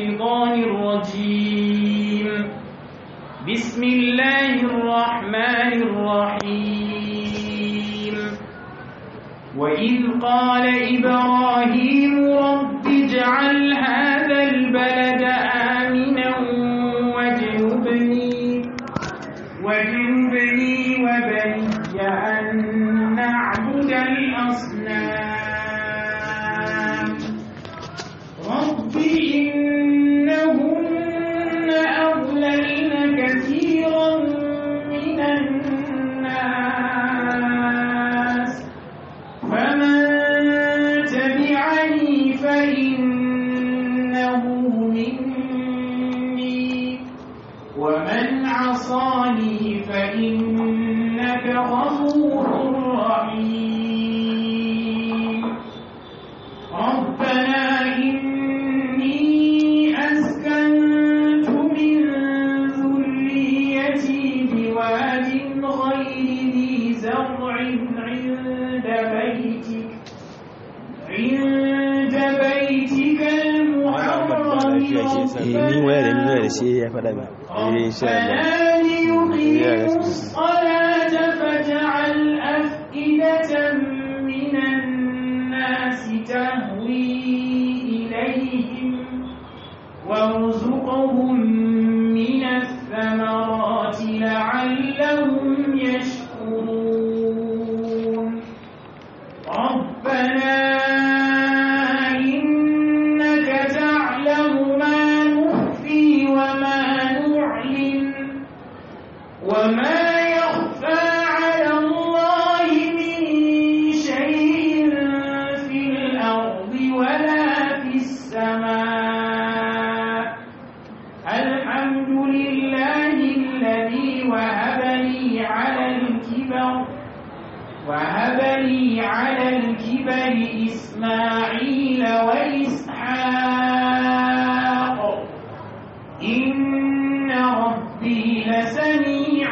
الشيطان الرجيم بسم الله الرحمن الرحيم وإذ قال إبراهيم رب اجعل هذا البلد آمنا واجنبني واجنبني وبني أن نعبد الأصنام رب إنهن أضللن كثيرا من الناس فمن تبعني فإنه مني ومن عصاني فإنك غفور رحيم ربنا إني أسكنت من ذريتي بواد غير ذي زرع عند بيتك عند بيتك المحرم eh ni waya da ni waya da shi ya faɗa min eh insha Allah ربنا ليقيموا الصلاة فاجعل أفئدة من الناس تهوي إليهم وارزقهم من الثمرات لعلهم يشكرون ربنا إنك تعلم ما نخفي وما نعلن وما يخفى على الله من شيء في الأرض ولا في السماء الحمد لله الذي وهب لي على الكبر وهب لي على الكبر إسماعيل وإسحاق إن ربي لسميع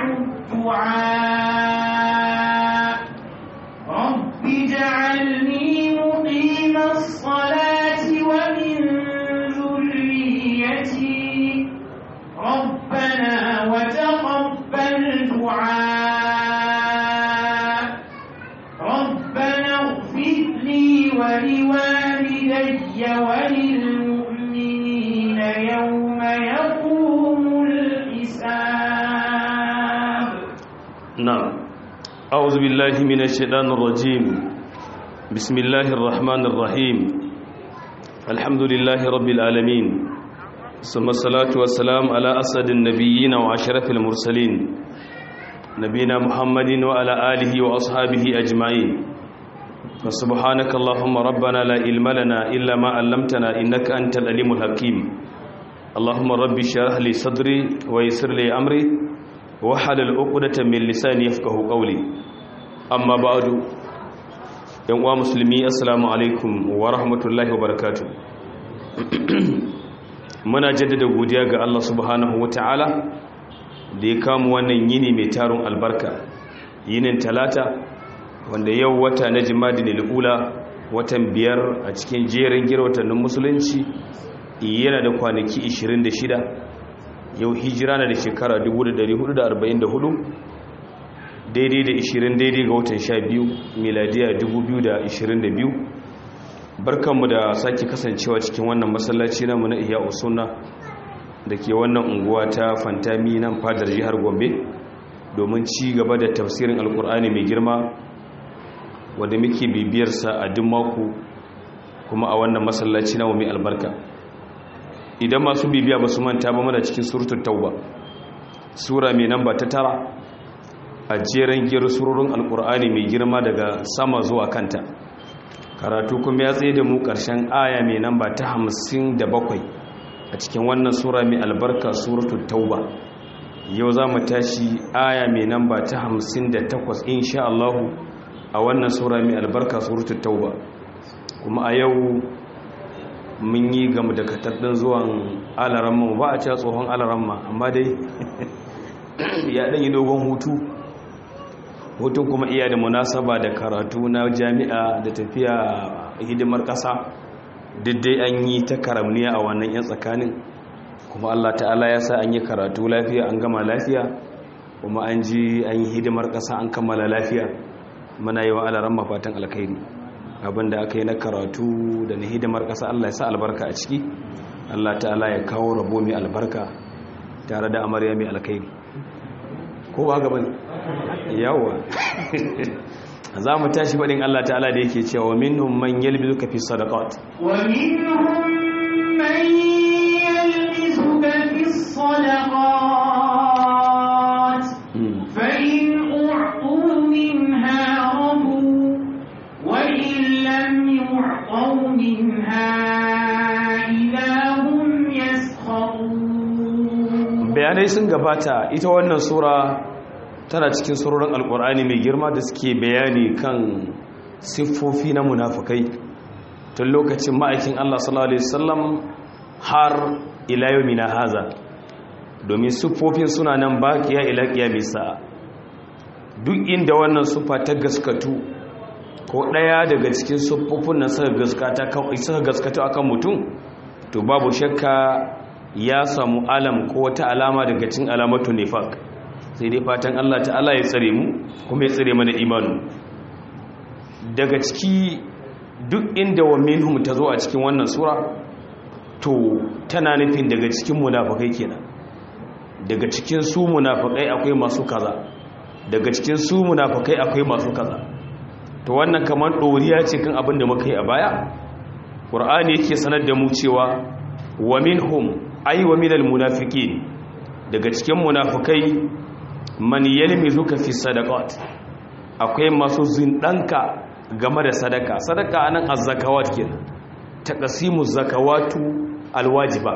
الدعاء رب اجعلني مقيم الصلاة ومن ذريتي ربنا وتقبل دعاء ربنا اغفر لي ولوالدي وللمؤمنين يوم يقوم الحساب نعم أعوذ بالله من الشيطان الرجيم بسم الله الرحمن الرحيم الحمد لله رب العالمين ثم الصلاة والسلام على أسد النبيين وعشرف المرسلين نبينا محمد وعلى آله وأصحابه أجمعين فسبحانك اللهم ربنا لا علم لنا إلا ما علمتنا إنك أنت العليم الحكيم اللهم ربي اشرح لي صدري ويسر لي أمري wahalar uqdatan min lisani yafqahu qawli amma ba'du yan uwa musulmi assalamu alaikum wa rahmatullahi wa barakatuh muna jaddada godiya ga Allah subhanahu wataala da ya kamu wannan yini mai tarun albarka yinin talata wanda yau wata na jimadin ula watan biyar a cikin jerin girwatannin musulunci yana da kwanaki 26 yau hijira na da shekara 1444 daidai da 20 daidai ga watan 12 miladiya 2022 barkanmu da sake kasancewa cikin wannan masallaci namu na iya usuna da ke wannan unguwa ta fantami nan fadar jihar gombe domin ci gaba da tafsirin alkur'ani mai girma wadda muke bibiyarsa a duk mako kuma a wannan masallaci namu mai albarka idan masu bibiya ba su manta ba mana cikin suratul tauba sura mai namba ta tara a jeren gero surorin alkur'ani mai girma daga sama zuwa kanta karatu kuma ya tsaye da mu ƙarshen aya mai namba ta hamsin da bakwai a cikin wannan sura mai albarka suratul tauba yau za mu tashi aya mai namba ta hamsin da takwas insha Allahu a wannan sura mai albarka suratul tauba kuma a yau mun yi gamu da katardin zuwan alaramma ba a cewa tsohon alaramma amma dai ya ɗan yi dogon hutu hutun kuma iya da munasaba da karatu na jami'a da tafiya hidimar ƙasa duk dai an yi ta karamniya a wannan yan tsakanin kuma Allah ta'ala ya sa an yi karatu lafiya an gama lafiya kuma an ji an yi hidimar ƙasa an kammala lafiya muna yi wa alaran mafatan alkhairi abinda aka yi na karatu da na hidimar ƙasa Allah ya sa albarka a ciki Allah ta'ala ya kawo rabo mai albarka tare da amarya mai alkhairi ko ba gaban yawa za mu tashi baɗin Allah ta'ala da yake cewa minhum man yalbizuka fi sadaqat wa minhum man yalbizuka fi sadaqat fa in u'tu minha rabu wa in lam yu'tu minha idahum yaskharun bayanai sun gabata ita wannan sura tana cikin surorin alkur'ani mai girma da suke bayani kan siffofi na munafukai tun lokacin ma'aikin Allah sallallahu alaihi wasallam har ila yawmina haza domin siffofin suna nan baqiya ila qiyamis sa'a duk inda wannan siffa ta gaskatu ko daya daga cikin siffofin nan suka gaskata kan suka gaskata akan mutum to babu shakka ya samu alam ko wata alama daga cikin alamatu nifaq sai dai fatan Allah ta'ala ya tsare mu kuma ya tsare mana imanu daga ciki duk inda wa minhum ta zo a cikin wannan sura to tana nufin daga cikin munafikai kenan daga cikin su munafikai akwai masu kaza daga cikin su munafikai akwai masu kaza to wannan kamar doriya ce kan abin da muka yi a baya qur'ani yake sanar da mu cewa wa minhum ay wa minal munafiqin daga cikin munafikai man yalmizuka fi sadaqat akwai masu zindanka game da sadaka sadaka anan az-zakawat kenan taqsimu zakawatu alwajiba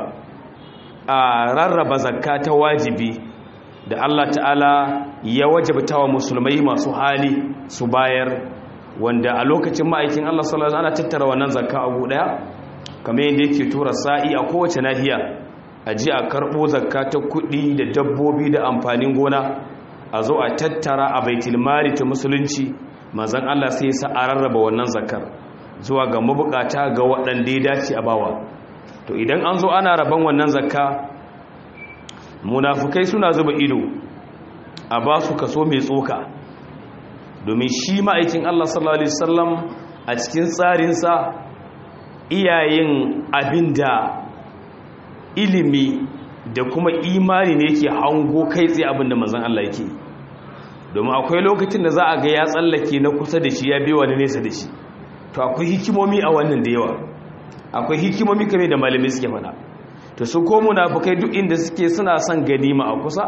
a rarraba zakka ta wajibi da Allah ta'ala ya wajabta wa musulmai masu hali su bayar wanda a lokacin ma'aikin Allah sallallahu alaihi wasallam ana tattara wannan zakka a gu daya kamar yadda yake tura sa'i a kowace nahiya a ji a karɓo zakka ta kuɗi da dabbobi da amfanin gona a zo a tattara a baitul mali ta musulunci mazan Allah sai ya sa a rarraba wannan zakkar zuwa ga mabukata ga waɗanda ya dace a bawa to idan an zo ana raban wannan zakka munafukai suna zuba ido a ba su kaso mai tsoka domin shi ma'aikin Allah sallallahu alaihi wasallam a cikin tsarinsa iyayen abinda ilimi da kuma imani ne yake hango kai tsaye abinda mazan Allah yake domin akwai lokacin da za a ga ya tsallake na kusa da shi ya bi wani nesa da shi to akwai hikimomi a wannan da yawa akwai hikimomi kame da malamai suke fada to su ko munafukai duk inda suke suna son ganima a kusa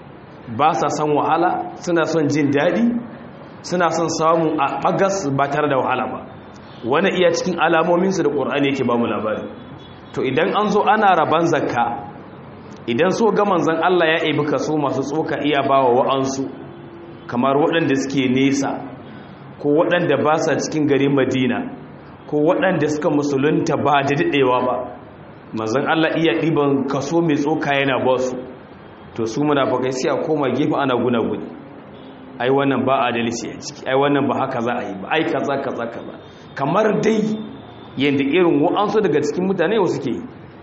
ba sa son wahala suna son jin daɗi suna son samun a bagas ba tare da wahala ba wani iya cikin alamominsu da ƙur'ani yake ba mu labari to idan an zo ana raban zakka idan so ga manzon Allah ya ebi kaso masu tsoka iya bawa wa'ansu kamar waɗanda suke nesa ko waɗanda ba sa cikin garin Madina ko waɗanda suka musulunta ba da daɗewa ba manzon Allah iya ɗiban kaso mai tsoka yana ba su to su munafikai sai a koma gefe ana gunaguni ai wannan ba adalci a ciki ai wannan ba haka za a yi ba ai kaza kaza kaza kamar dai yadda irin wa'ansu daga cikin mutane wasu ke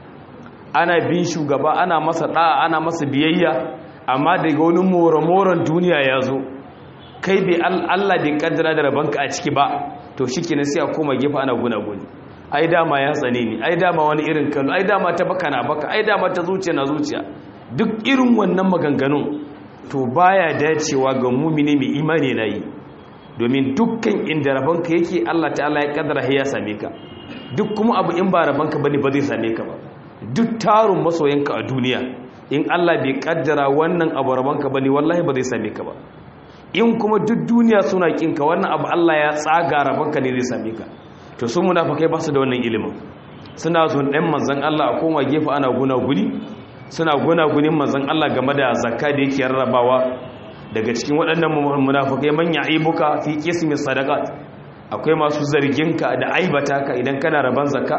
ana bin shugaba ana masa ɗa'a ana masa biyayya amma daga wani more-moren duniya ya zo kai bai allah bai kaddara da rabanka a ciki ba to shi ke sai a koma gefe ana guna-guni ai dama ya tsane ni ai dama wani irin kano ai dama ta baka na baka ai dama ta zuciya na zuciya duk irin wannan maganganun to baya dacewa ga mumini mai imani na yi domin dukkan inda rabanka yake Allah ta'ala ya kaddara ya same ka duk kuma abu in ba rabanka bane ba zai same ka ba duk tarun masoyanka a duniya in Allah bai kaddara wannan abu rabanka bane wallahi ba zai same ka ba in kuma duk duniya suna kinka wannan abu Allah ya tsaga rabanka ne zai same ka to su munafikai ba su da wannan ilimin suna zun ɗan manzon Allah a koma gefe ana guna guni suna guna gunin manzon Allah game da zakka da yake rarrabawa daga cikin waɗannan munafukai manya aibuka fi qismi sadaqat akwai masu zarginka da aibata ka idan kana raban zakka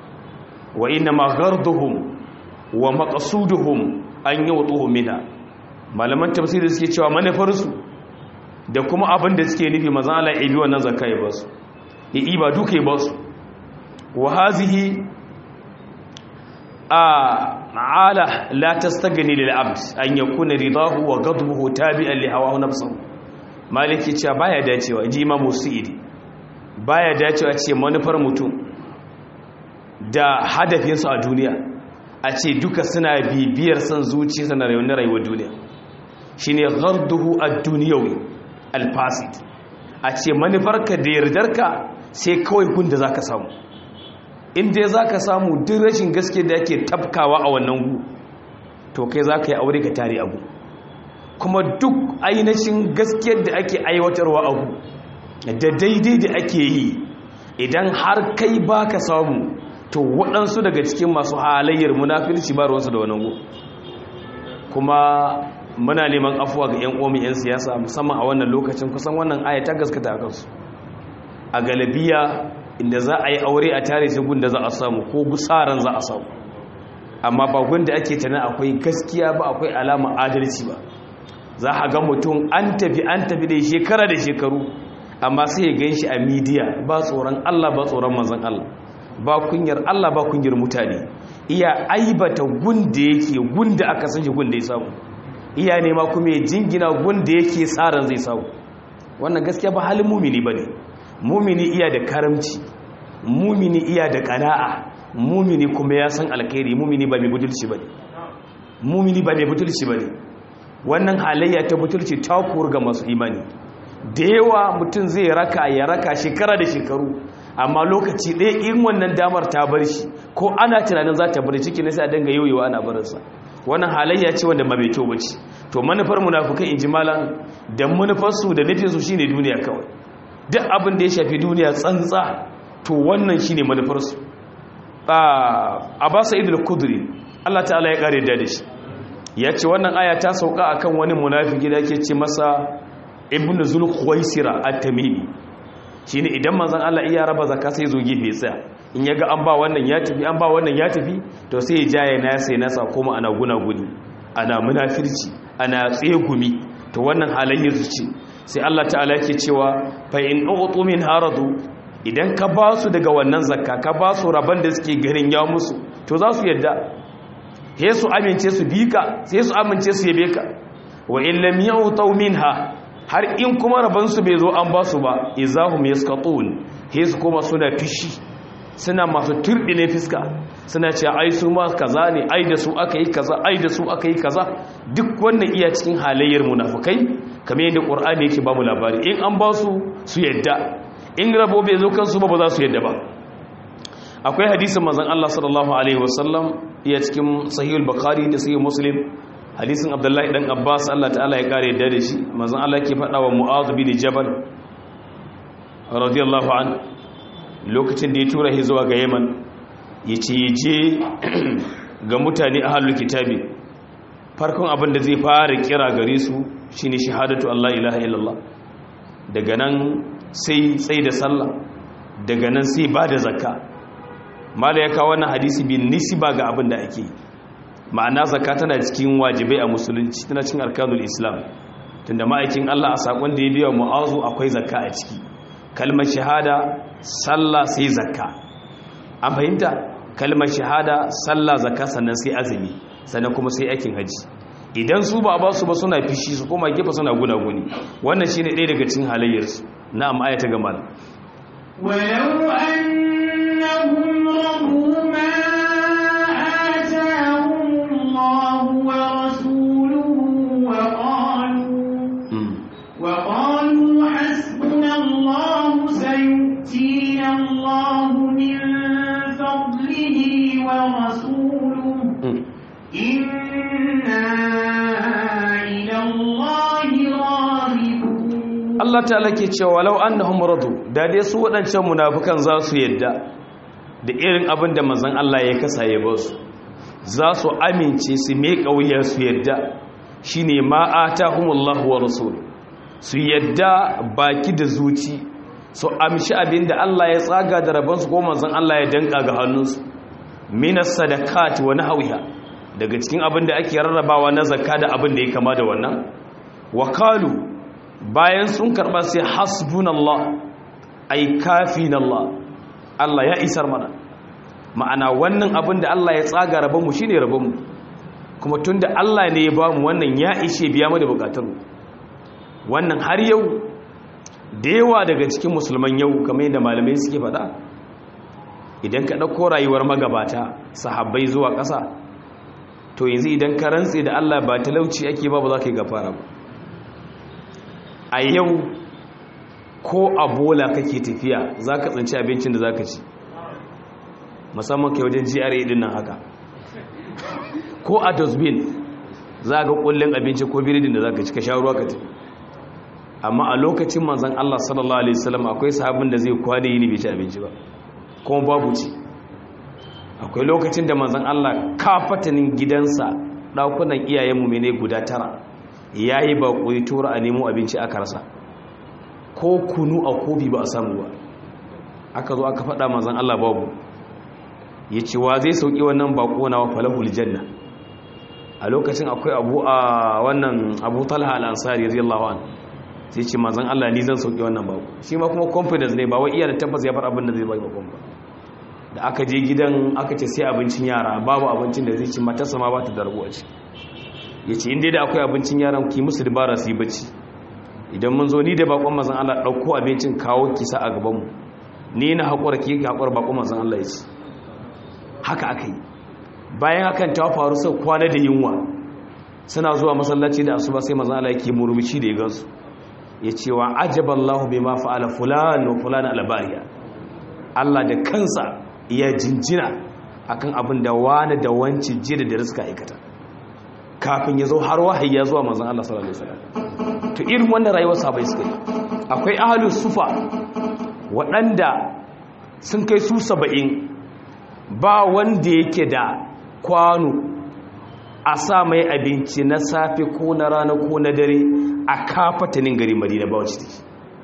wa inna ma gharduhum wa maqsuduhum an yutuhu minha malaman tafsiri suke cewa manufar su da kuma abin da suke nufi manzon Allah ya bi wannan zakka ya basu ya iba duka ya basu wa hazihi a ala la tastagni lil abd an yakuna ridahu wa ghadbuhu tabi'an li hawahu nafsuhu maliki cewa baya dacewa ji imam musaidi baya dacewa ce manufar mutum da hadafinsu a duniya a ce duka suna bibiyar son zuci sana rayuwar rayuwar duniya shine gharduhu ad-dunyawi al-fasid a ce manufarka da yardarka sai kawai gun da zaka samu inda zaka samu duk rashin gaske da yake tafkawa a wannan gu to kai zaka yi aure ka tare abu kuma duk ainihin gaskiyar da ake aiwatarwa abu da daidai da ake yi idan har kai baka samu to waɗansu daga cikin masu halayyar munafilci ba ruwansu da wannan gu kuma muna neman afuwa ga 'yan omi 'yan siyasa musamman a wannan lokacin kusan wannan aya ta gaskata a kansu a galabiya inda za a yi aure a tare shi gun da za a samu ko gusaran za a samu amma ba gun da ake tana akwai gaskiya ba akwai alama adalci ba za a ga mutum an tafi an tafi da shekara da shekaru amma sai ya gan shi a midiya ba tsoron allah ba tsoron manzan allah ba kunyar allah ba kunyar mutane iya aibata gun da yake gun da aka san shi gun da ya samu iya nema kuma ya jingina gunda yake tsarin zai sau wannan gaskiya ba halin mumini ba ne mumini iya da karamci mumini iya da kana'a mumini kuma ya san alkhairi mumini ba mai butulci ba ne mumini ba mai butulci ba ne wannan halayya ta butulci ta ga masu imani da yawa mutum zai raka ya raka shekara da shekaru amma lokaci ɗaya in wannan damar ta bar shi ko ana tunanin za ta bar ciki na sai a dinga yoyewa ana barinsa wannan halayya ce wanda ba mai kyau bace to manufar munafikai in ji malam da manufarsu da nufinsu shine duniya kawai duk abin da ya shafi duniya tsantsa to wannan shine manufarsu a ba sa'id al-kudri Allah ta'ala ya kare da shi ya ce wannan aya ta sauka akan wani munafiki da yake ce masa ibnu zulkhuwaisira at-tamimi shine idan manzon Allah iya raba zakka sai zo gefe tsaya in yaga an ba wannan ya tafi an ba wannan ya tafi to sai ya jaye na sai nasa kuma ana guna guni ana munafirci ana tsegumi to wannan halayyar su ce sai Allah ta'ala yake cewa fa in utu min haradu idan ka ba su daga wannan zakka ka ba su raban da suke garin ya musu to za su yadda sai su amince su bi ka sai su amince su yabe ka wa in lam yu'tu minha har in kuma raban su bai zo an ba su ba izahum yaskatun sai su kuma suna fishi suna masu turɗine fiska suna ce ai su ma kaza ne ai da su aka yi kaza ai da su aka yi kaza duk wannan iya cikin halayyar munafukai kamar yadda ƙur'ani yake ba mu labari in an ba su su yadda in rabo bai zo kansu ba ba za su yadda ba akwai hadisin manzon Allah sallallahu alaihi wasallam iya cikin sahihul bukhari da sahih muslim hadisin abdullahi dan abbas Allah ta'ala ya kare yadda da shi manzon Allah yake faɗa wa mu'adh bin jabal radiyallahu anhu lokacin da ya tura shi zuwa ga yaman ya ce ya je ga mutane a halin kitabi farkon abin da zai fara kira gare su shine shahadatu Allah ilaha illallah daga nan sai tsaye da sallah daga nan sai ba da zakka mala ya kawo wannan hadisi bin nisiba ga abin da ake ma'ana zakka tana cikin wajibai a musulunci tana cikin arkanul islam tunda ma'aikin Allah a sakon da ya biya mu'azu akwai zakka a ciki kalmar shahada sallah sai zakka an fahimta kalmar shahada sallah zakka sannan sai azumi sannan kuma sai aikin haji idan su ba ba su ba suna fishi su koma gefe suna gunaguni wannan shine ɗaya daga cikin halayyarsu na'am aya ta gama ولو أنهم رضوا ما آتاهم الله ورسوله وقالوا وقالوا حسبنا الله سيؤتينا الله من فضله ورسوله إنا إلى الله راغبون Allah ta'ala ke cewa walau annahum radu da dai su waɗancan munafukan za su yadda da irin abin da manzon Allah ya kasa ya ba su za su amince su mai kauya su yadda shine ma atahumullahu wa rasul su yadda baki da zuci su amshi abin da Allah ya tsaga da rabon su ko manzon Allah ya danka ga hannunsu minas sadaqati wa nahwiha daga cikin abin da ake rarrabawa na zakka da abin da ya kama da wannan wakalu bayan sun karɓa sai hasbunallah ai kafinallah Allah ya isar mana ma'ana wannan abin da Allah ya tsaga rabonmu shi ne rabonmu kuma tun da Allah ne ya ba mu wannan ya ishe biya mu da bukatunmu wannan har yau da yawa daga cikin musulman yau kamar yadda malamai suke faɗa idan ka ɗauko rayuwar magabata sahabbai zuwa ƙasa to yanzu idan ka rantse da Allah ba talauci ake ba ba za ka yi gafara ba a yau ko a bola kake tafiya za ka tsinci abincin da za ka ci musamman kai wajen GRA din nan haka ko a dustbin za ga kullun abinci ko biridin da za ka ci ka sha ruwa ka ci amma a lokacin manzon Allah sallallahu alaihi wasallam akwai sahabin da zai kwane yini bai ci abinci ba kuma babu ci akwai lokacin da manzon Allah kafatanin gidansa dakunan iyayenmu mene guda tara yayi ba koyi tura a nemo abinci aka rasa ko kunu a kofi ba a samu ba aka zo aka faɗa manzon Allah babu ya ce wa zai sauƙi wannan baƙo na falahul janna a lokacin akwai abu a wannan abu talha al'ansari radiyallahu an sai ce mazan Allah ni zan sauƙi wannan baƙo shi ma kuma confidence ne ba wai iya da tabbas ya bar abin da zai bai bakon ba da aka je gidan aka ce sai abincin yara babu abincin da zai ci matarsa ma ba ta da rabuwa ce ya ce inda da akwai abincin yaran ki musu dabara su yi bacci idan mun zo ni da bakon mazan Allah ɗauko abincin kawo kisa a gabanmu ni na haƙura ki haƙura bakon mazan Allah ya ce haka aka yi bayan hakan ta faru sau kwana da yunwa suna zuwa masallaci da asuba sai mazan Allah yake murmushi da ya gansu ya ce wa ajaballahu bai ma fa'ala fulani wa fulani albariya Allah da kansa ya jinjina akan abin da wani da wanci jida da riska aikata kafin ya zo har wahayi ya zuwa mazan Allah sallallahu alaihi wasallam to irin wannan rayuwar sabai suka yi akwai ahlus sufa waɗanda sun kai su saba'in ba wanda yake da kwano a sa mai abinci na safe ko na rana ko na dare a kafatanin gari madina ba wacce take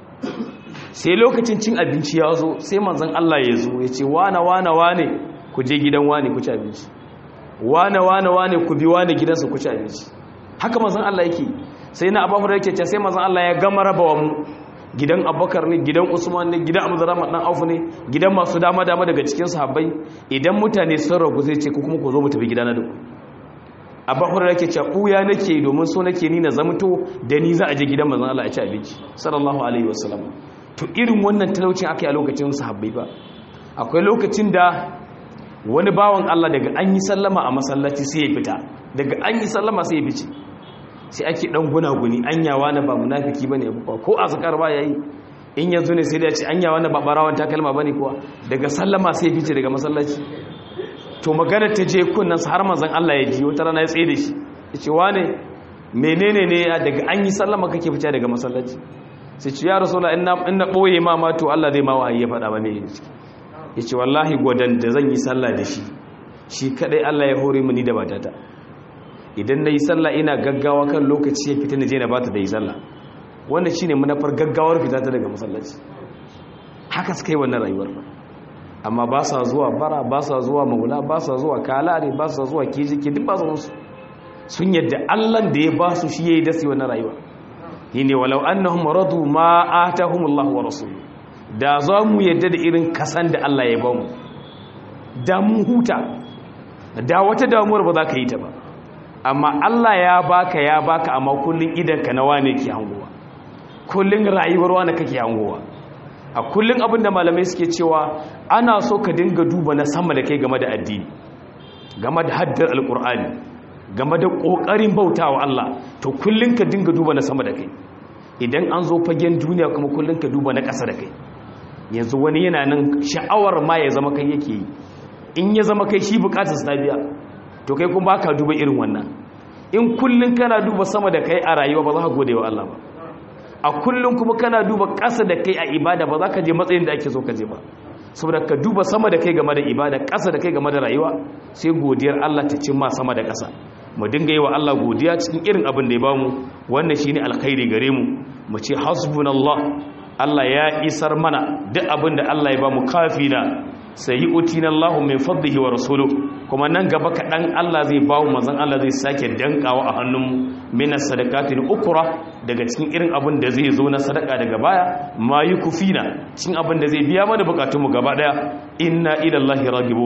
sai lokacin cin abinci ya zo sai manzon Allah ya zo ya ce wane wane wane ku je gidan wane ku ci abinci wane wane wane ku bi wane gidansa ku ci abinci haka manzon Allah yake sai na abu da yake ce sai manzon Allah ya gama rabawa mu gidan abubakar ne gidan usman ne gidan abdurrahman dan auf ne gidan masu dama dama daga cikin sahabbai idan mutane sun ragu zai ce ku kuma ku zo mu tafi gidana da ku abubakar yake ce buya nake domin so nake ni na zamto da ni za a je gidan manzon Allah a ci abinci sallallahu alaihi wasallam to irin wannan talaucin aka yi a lokacin sahabbai ba akwai lokacin da wani bawan Allah daga an yi sallama a masallaci sai ya fita daga an yi sallama sai ya fice sai ake dan gunaguni anyawa na ba munafiki bane ba ko azkar ba yayi in yanzu ne sai da ce anyawa na ba barawan takalma bane kuwa daga sallama sai fice daga masallaci to magana ta je kunnan har manzon Allah ya ji wata rana ya tsaye da shi yace wane menene ne daga an yi sallama kake fice daga masallaci sai ce ya rasulullah in na in na boye ma ma to Allah zai ma wahayi ya faɗa ba me yace wallahi godan da zan yi sallah da shi shi kadai Allah ya hore mini da batata idan na yi sallah ina gaggawa kan lokaci ya fita na je na bata da yi sallah wannan shi ne manafar gaggawar fita ta daga masallaci haka suka yi wannan rayuwar ba amma ba sa zuwa bara ba sa zuwa maula ba sa zuwa kalare ba sa zuwa kijiki duk ba su sun yadda allan da ya ba su shi ya yi dasi wannan rayuwa yi ne walau annahum radu ma atahumullahu wa rasuluhu da za mu yadda da irin kasan da allah ya ba mu da mun huta da wata damuwar ba za ka yi ta ba amma Allah ya baka ya baka amma kullun idanka na wane ke hangowa kullun rayuwar wane kake hangowa a kullun abinda malamai suke cewa ana so ka dinga duba na sama da kai game da addini game da haddar alkur'ani game da kokarin bautawa Allah to kullun ka dinga duba na sama da kai idan an zo fagen duniya kuma kullun ka duba na ƙasa da kai yanzu wani yana nan sha'awar ma ya zama kai yake yi in ya zama kai shi bukatar sa biya to kai kuma baka duba irin wannan in kullun kana duba sama da kai a rayuwa ba za ka gode wa Allah ba a kullun kuma kana duba ƙasa da kai a ibada ba za ka je matsayin da ake so ka je ba saboda ka duba sama da kai game da ibada ƙasa da kai game da rayuwa sai godiyar Allah ta cimma sama da ƙasa mu dinga yi wa Allah godiya cikin irin abin da ya bamu wannan shine alkhairi gare mu mu ce hasbunallah Allah ya isar mana duk abin da Allah ya bamu kafina sai yi utina Allah min fadlihi wa rasuluhu kuma nan gaba kaɗan Allah zai bawo mazan Allah zai sake dankawa a hannun mina sadakatin ukura daga cikin irin abin da zai zo na sadaka daga baya ma yi kufina cikin abin da zai biya mana bukatunmu gaba ɗaya inna ilallahi ragibun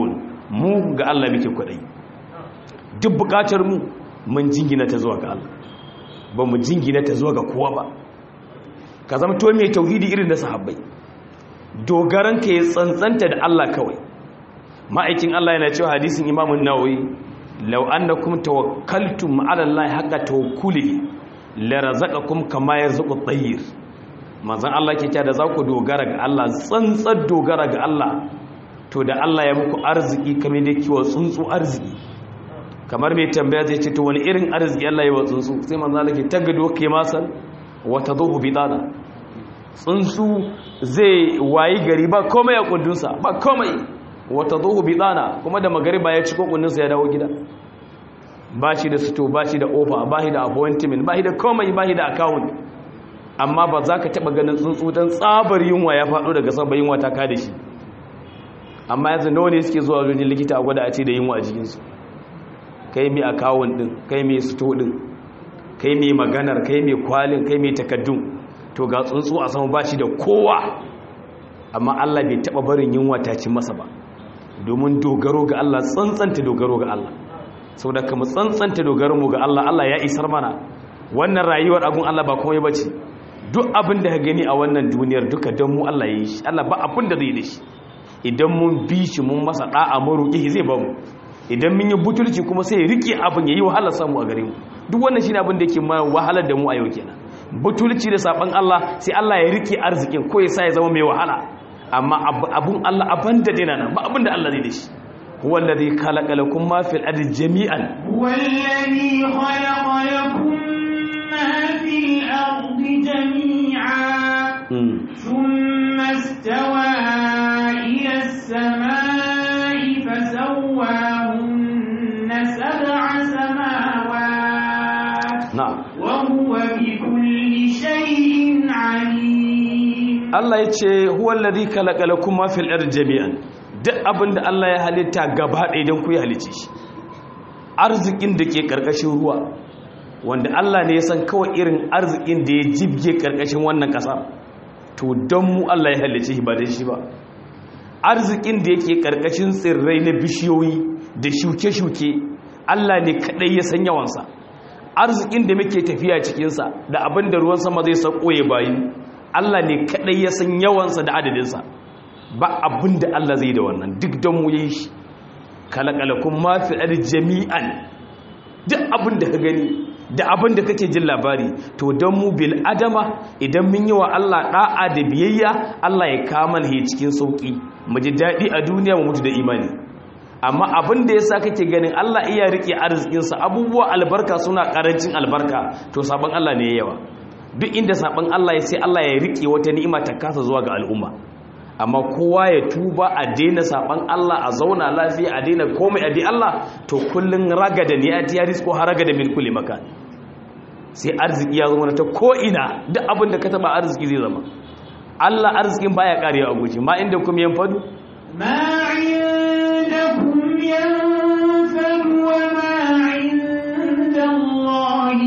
mu ga Allah muke kwadai duk bukatar mu mun jingina ta zuwa ga Allah ba mu jingina ta zuwa ga kowa ba ka zama to mai tauhidi irin na sahabbai dogaran ka ya tsantsanta da Allah kawai ma'aikin Allah yana cewa hadisin Imam an-Nawawi law annakum tawakkaltum 'ala Allah haqqa tawakkuli la razaqakum kama yarzuqu at-tayr manzon Allah ke cewa da za ku dogara ga Allah tsantsar dogara ga Allah to da Allah ya muku arziki kamar da kiwa tsuntsu arziki kamar mai tambaya zai ce to wani irin arziki Allah ya wa tsuntsu sai manzon Allah ke tagado ke masal wa tadhu bidana tsuntsu zai wayi gari ba komai a kundinsa ba komai wa tadhu bidana kuma da magariba ya ci kokundinsa ya dawo gida ba shi da sito ba shi da ofa ba shi da appointment ba shi da komai ba shi da account amma ba za ka taɓa ganin tsuntsu don tsabar yunwa ya faɗo daga sabon yunwa ta kada shi amma yanzu nawa ne suke zuwa wajen likita a gwada a ce da yunwa a jikinsu kai mai akawun ɗin kai mai sito ɗin kai mai maganar kai mai kwalin kai mai takaddun to ga tsuntsu a sama ba shi da kowa amma allah bai taɓa barin yunwa ta ci masa ba domin dogaro ga allah tsantsanta dogaro ga allah sau da kama tsantsanta dogaro mu ga allah allah ya isar mana wannan rayuwar abun allah ba komai ba ce duk abin da ka gani a wannan duniyar duka don mu Allah ya yi shi Allah ba abin da zai da shi idan mun bi shi mun masa da'a maroƙi zai ba mu idan mun yi butulci kuma sai ya rike abin ya yi wahalar samu a gare mu duk wannan shi ne abin da yake ma wahalar da mu a yau kenan butulci da saban Allah sai Allah ya rike arzikin ko ya sa ya zama mai wahala amma abun Allah abin da dina nan ba abin da Allah zai da shi هو الذي خلق لكم ما في الأرض جميعا هو الذي خلق لكم ما في الأرض جميعا ثم استوى إلى السماء فسواهن سبع سماوات نعم وهو بكل شيء عليم Allah ya ce huwa alladhi khalaqa lakum ma fil ardi jami'an duk abinda Allah ya halitta gaba ɗaya don ku ya halice shi arzikin da ke karkashin ruwa wanda Allah ne ya san kawai irin arzikin da ya jibge karkashin wannan ƙasa to don mu Allah ya halice shi ba da shi ba arzikin da yake karkashin tsirrai na bishiyoyi da shuke-shuke Allah ne kaɗai ya san yawansa arzikin da muke tafiya cikinsa da abin da ruwan sama zai sauko ya bayi Allah ne kaɗai ya san yawansa da adadinsa ba abin da Allah zai da wannan duk don mu yi shi kalakalakun mafi jami'an duk abin da ka gani da abin da kake jin labari to don mu bil adama idan mun yi wa Allah da'a da biyayya Allah ya kama he cikin sauki mu ji daɗi a duniya mu mutu da imani amma abin da yasa kake ganin Allah iya rike arzikinsa abubuwa albarka suna karancin albarka to sabon Allah ne yawa duk inda sabon Allah ya sai Allah ya rike wata ni'ima ta kasa zuwa ga al'umma amma kowa ya tuba a daina saban Allah a zauna lafiya a daina komai a di Allah to kullun ragada ne a tiya risko har ragada min kulli makan sai arziki ya zama ta ko ina duk abin da ka taba arziki zai zama Allah arzikin baya karewa a guji ma inda kuma yan fadu ما عندكم ينفد وما عند الله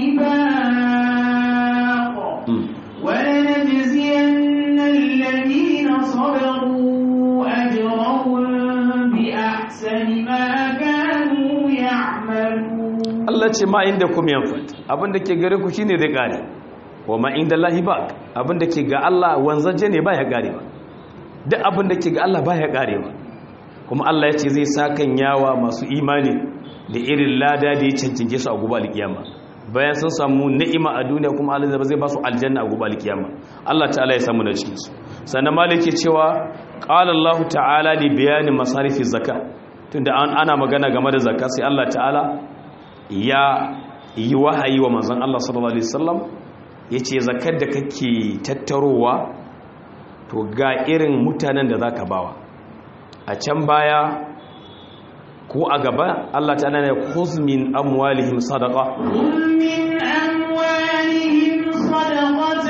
باق ولنجزين الذين صبروا أجرهم بأحسن ما كانوا يعملون Allah ce ma inda kuma yan fad abin da ke gare ku shine zai kare wa ma inda lahi ba abin da ke ga Allah wanzaje ne baya karewa duk abin da ke ga Allah baya karewa kuma Allah ya ce zai sakan yawa masu imani da irin lada da ya cancanke su a gobe alkiyama bayan sun samu ni'ima a duniya kuma Allah zai ba su aljanna a gobe alkiyama Allah ta'ala ya samu da cikin su sannan malike cewa qala Allah ta'ala li bayani masarifi zakka tunda ana magana game da zakka sai Allah ta'ala ya yi wahayi wa manzon Allah sallallahu alaihi wasallam yace zakkar da kake tattarowa to ga irin mutanen da zaka bawa a can baya ko a gaba Allah ta nana khuz min amwalihim sadaqa خذ من أموالهم صدقة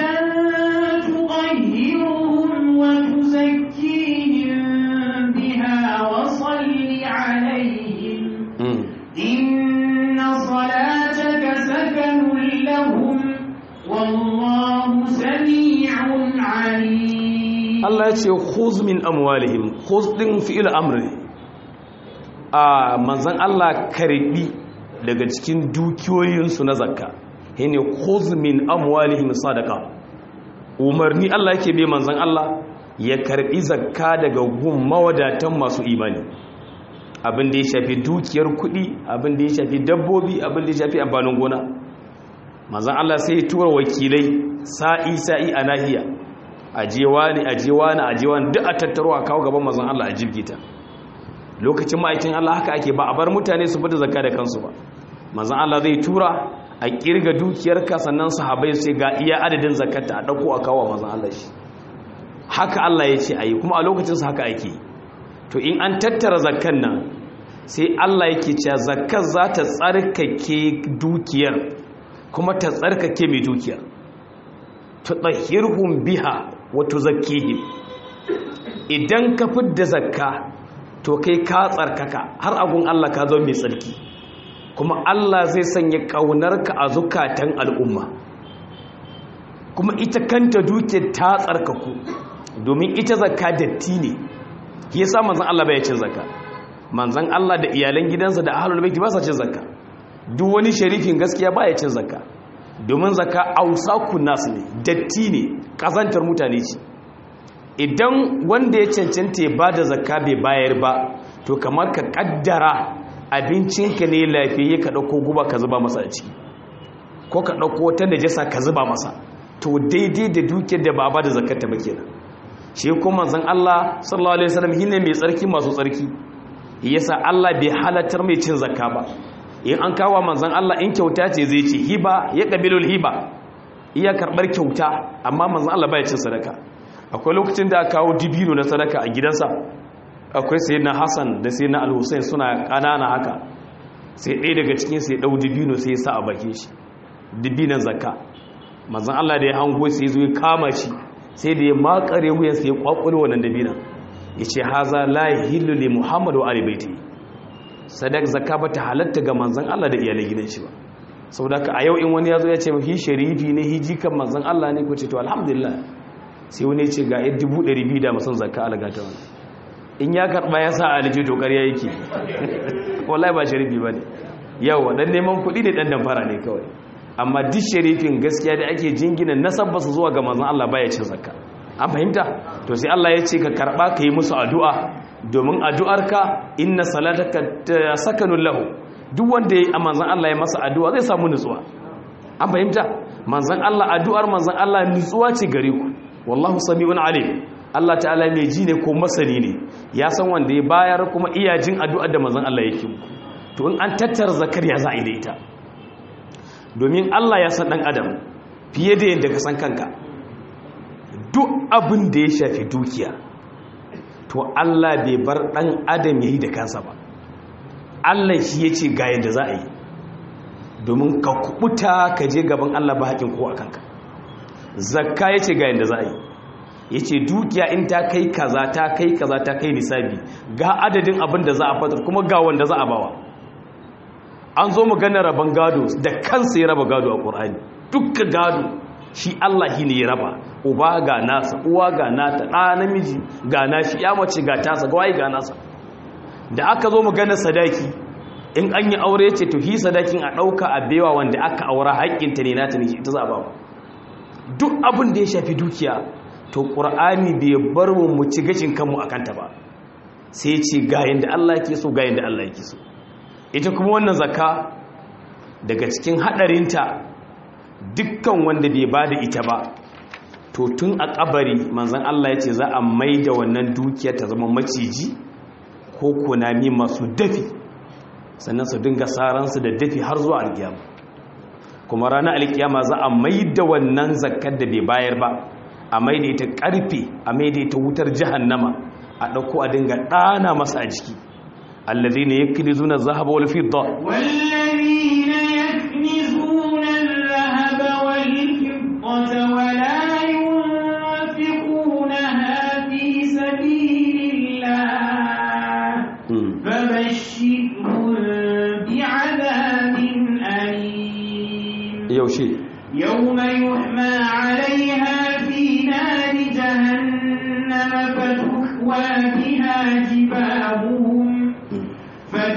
تطهرهم وتزكيهم بها وصل عليهم إن صلاتك سكن لهم والله سميع عليم Allah ya ce khuz min amwalihim khuz din fi'il amr ne a manzan Allah karbi daga cikin dukiyoyinsu na zakka shine khuz min amwalihim sadaqa umarni Allah yake bai manzan Allah ya karbi zakka daga gun mawadatan masu imani abin da ya shafi dukiyar kuɗi abin da ya shafi dabbobi abin da ya shafi amfanin gona manzan Allah sai ya tura wakilai sa'i sa'i a nahiya ajewa ne ajewa ne ajewa ne duk a tattaro a kawo gaban manzan Allah a jirgita lokacin ma'aikin Allah haka ake ba a bar mutane su bada zakka da kansu ba manzan Allah zai tura a kirga dukiyarka sannan sahabai sai ga iya adadin zakkata a dauko a kawo manzan Allah shi haka Allah ya ce ayi kuma a lokacin su haka ake to in an tattara zakkan nan sai Allah yake cewa zakkar za ta tsarkake dukiyar kuma ta tsarkake mai dukiyar tutahhirhum biha wa tuzakkihim idan ka fidda zakka to kai ka tsarkaka har agun Allah ka zo mai tsarki kuma Allah zai sanya ƙaunarka a zukatan al'umma kuma ita kanta duke ta tsarkaku domin ita zakka datti ne yasa manzon Allah bai cin zakka manzon Allah da iyalan gidansa da ahlul baiti ba sa cin zakka duk wani sharifin gaskiya baya cin zakka domin zakka ausaku nas ne datti ne kazantar mutane ce idan wanda ya cancanta ya ba da zakka bai bayar ba to kamar ka kaddara abincinka ne lafiyayye ka ɗauko guba ka zuba masa a ciki ko ka ɗauko wata najasa ka zuba masa to daidai da dukiyar da ba ba da zakkata ba kenan shi kuma manzon Allah sallallahu alaihi wasallam shine mai tsarki masu tsarki yasa Allah bai halartar mai cin zakka ba in an kawo manzon Allah in kyauta ce zai ce hiba ya qabilul hiba iya karbar kyauta amma manzon Allah bai cin sadaka akwai lokacin da aka kawo dibino na sadaka a gidansa akwai sai na hassan da sai na alhussein suna ƙanana haka sai ɗaya daga cikin sai ɗau dibino sai ya sa a bakin shi dibinan zakka mazan allah da ya hango sai zo ya kama shi sai da ya makare wuyan sai ya kwakwale wannan dibinan ya ce haza la hillu li muhammadu wa alibaiti sadak zakka ba ta halatta ga manzan allah da iyalai gidan shi ba saboda haka a yau in wani ya zo ya ce hi sharifi ne hi jikan manzan allah ne ko ce to alhamdulillah sai wani ce ga yadda dubu ɗari biyu da masan zakka alagata wani in ya karɓa ya sa aliji to ƙarya yake wallahi ba sharifi ba ne yau ɗan neman kuɗi da ɗan damfara ne kawai amma duk sharifin gaskiya da ake jingina nasabba su zuwa ga manzan Allah baya cin zakka an fahimta to sai Allah ya ce ka karɓa ka yi musu addu'a domin addu'arka inna salataka sakanun lahu duk wanda ya yi a manzan Allah ya masa addu'a zai samu nutsuwa an fahimta manzan Allah addu'ar manzan Allah nutsuwa ce gare ku wallahu sami'un alim Allah ta'ala mai ji ne ko masani ne ya san wanda ya bayar kuma iya jin addu'ar da manzon Allah yake to in an tattara zakar ya za a yi da ita domin Allah ya san dan adam fiye da yadda ka san kanka duk abin da ya shafi dukiya to Allah bai bar dan adam yayi da kansa ba Allah shi yace ga yadda za a yi domin ka kubuta ka je gaban Allah ba haƙin ko a kanka zakka ya ce ga yadda za a yi ya ce dukiya in ta kai kaza ta kai kaza ta kai nisabi ga adadin abin da za a fatar kuma ga wanda za a bawa an zo magana rabon gado da kansa ya raba gado a ƙorani dukkan gado shi Allah shi ne ya raba uba ga nasa uwa ga nata ɗa namiji ga nashi ya mace ga tasa ga waye ga nasa da aka zo magana sadaki in an yi aure ce to hi sadakin a ɗauka a bewa wanda aka aura haƙƙinta ne nata ne ita za a bawa duk abin da ya shafi dukiya to ƙur'ani bai bar mu mu ci gashin kanmu a kanta ba sai ce ga yadda Allah ke so ga yadda Allah ke so ita kuma wannan zakka daga cikin haɗarinta dukkan wanda bai ba da ita ba to tun a ƙabari manzan Allah ya ce za a mai da wannan dukiyar ta zama maciji ko kunami masu dafi sannan su dinga saransu da dafi har zuwa alkiyama kuma ranar alkiyama za a mai da wannan zakkar da bai bayar ba a mai da ita karfe a mai da ita wutar jahannama a ɗauko a dinga ɗana masa a jiki allazi ne ya kiri zuna zahaba wal fidda والذين يكنزون الذهب والفضة ولا ينفقونها في سبيل الله فبشرهم بعذاب أليم yaushe يوم يحمى عليها في نار جهنم فتكوى بها جباههم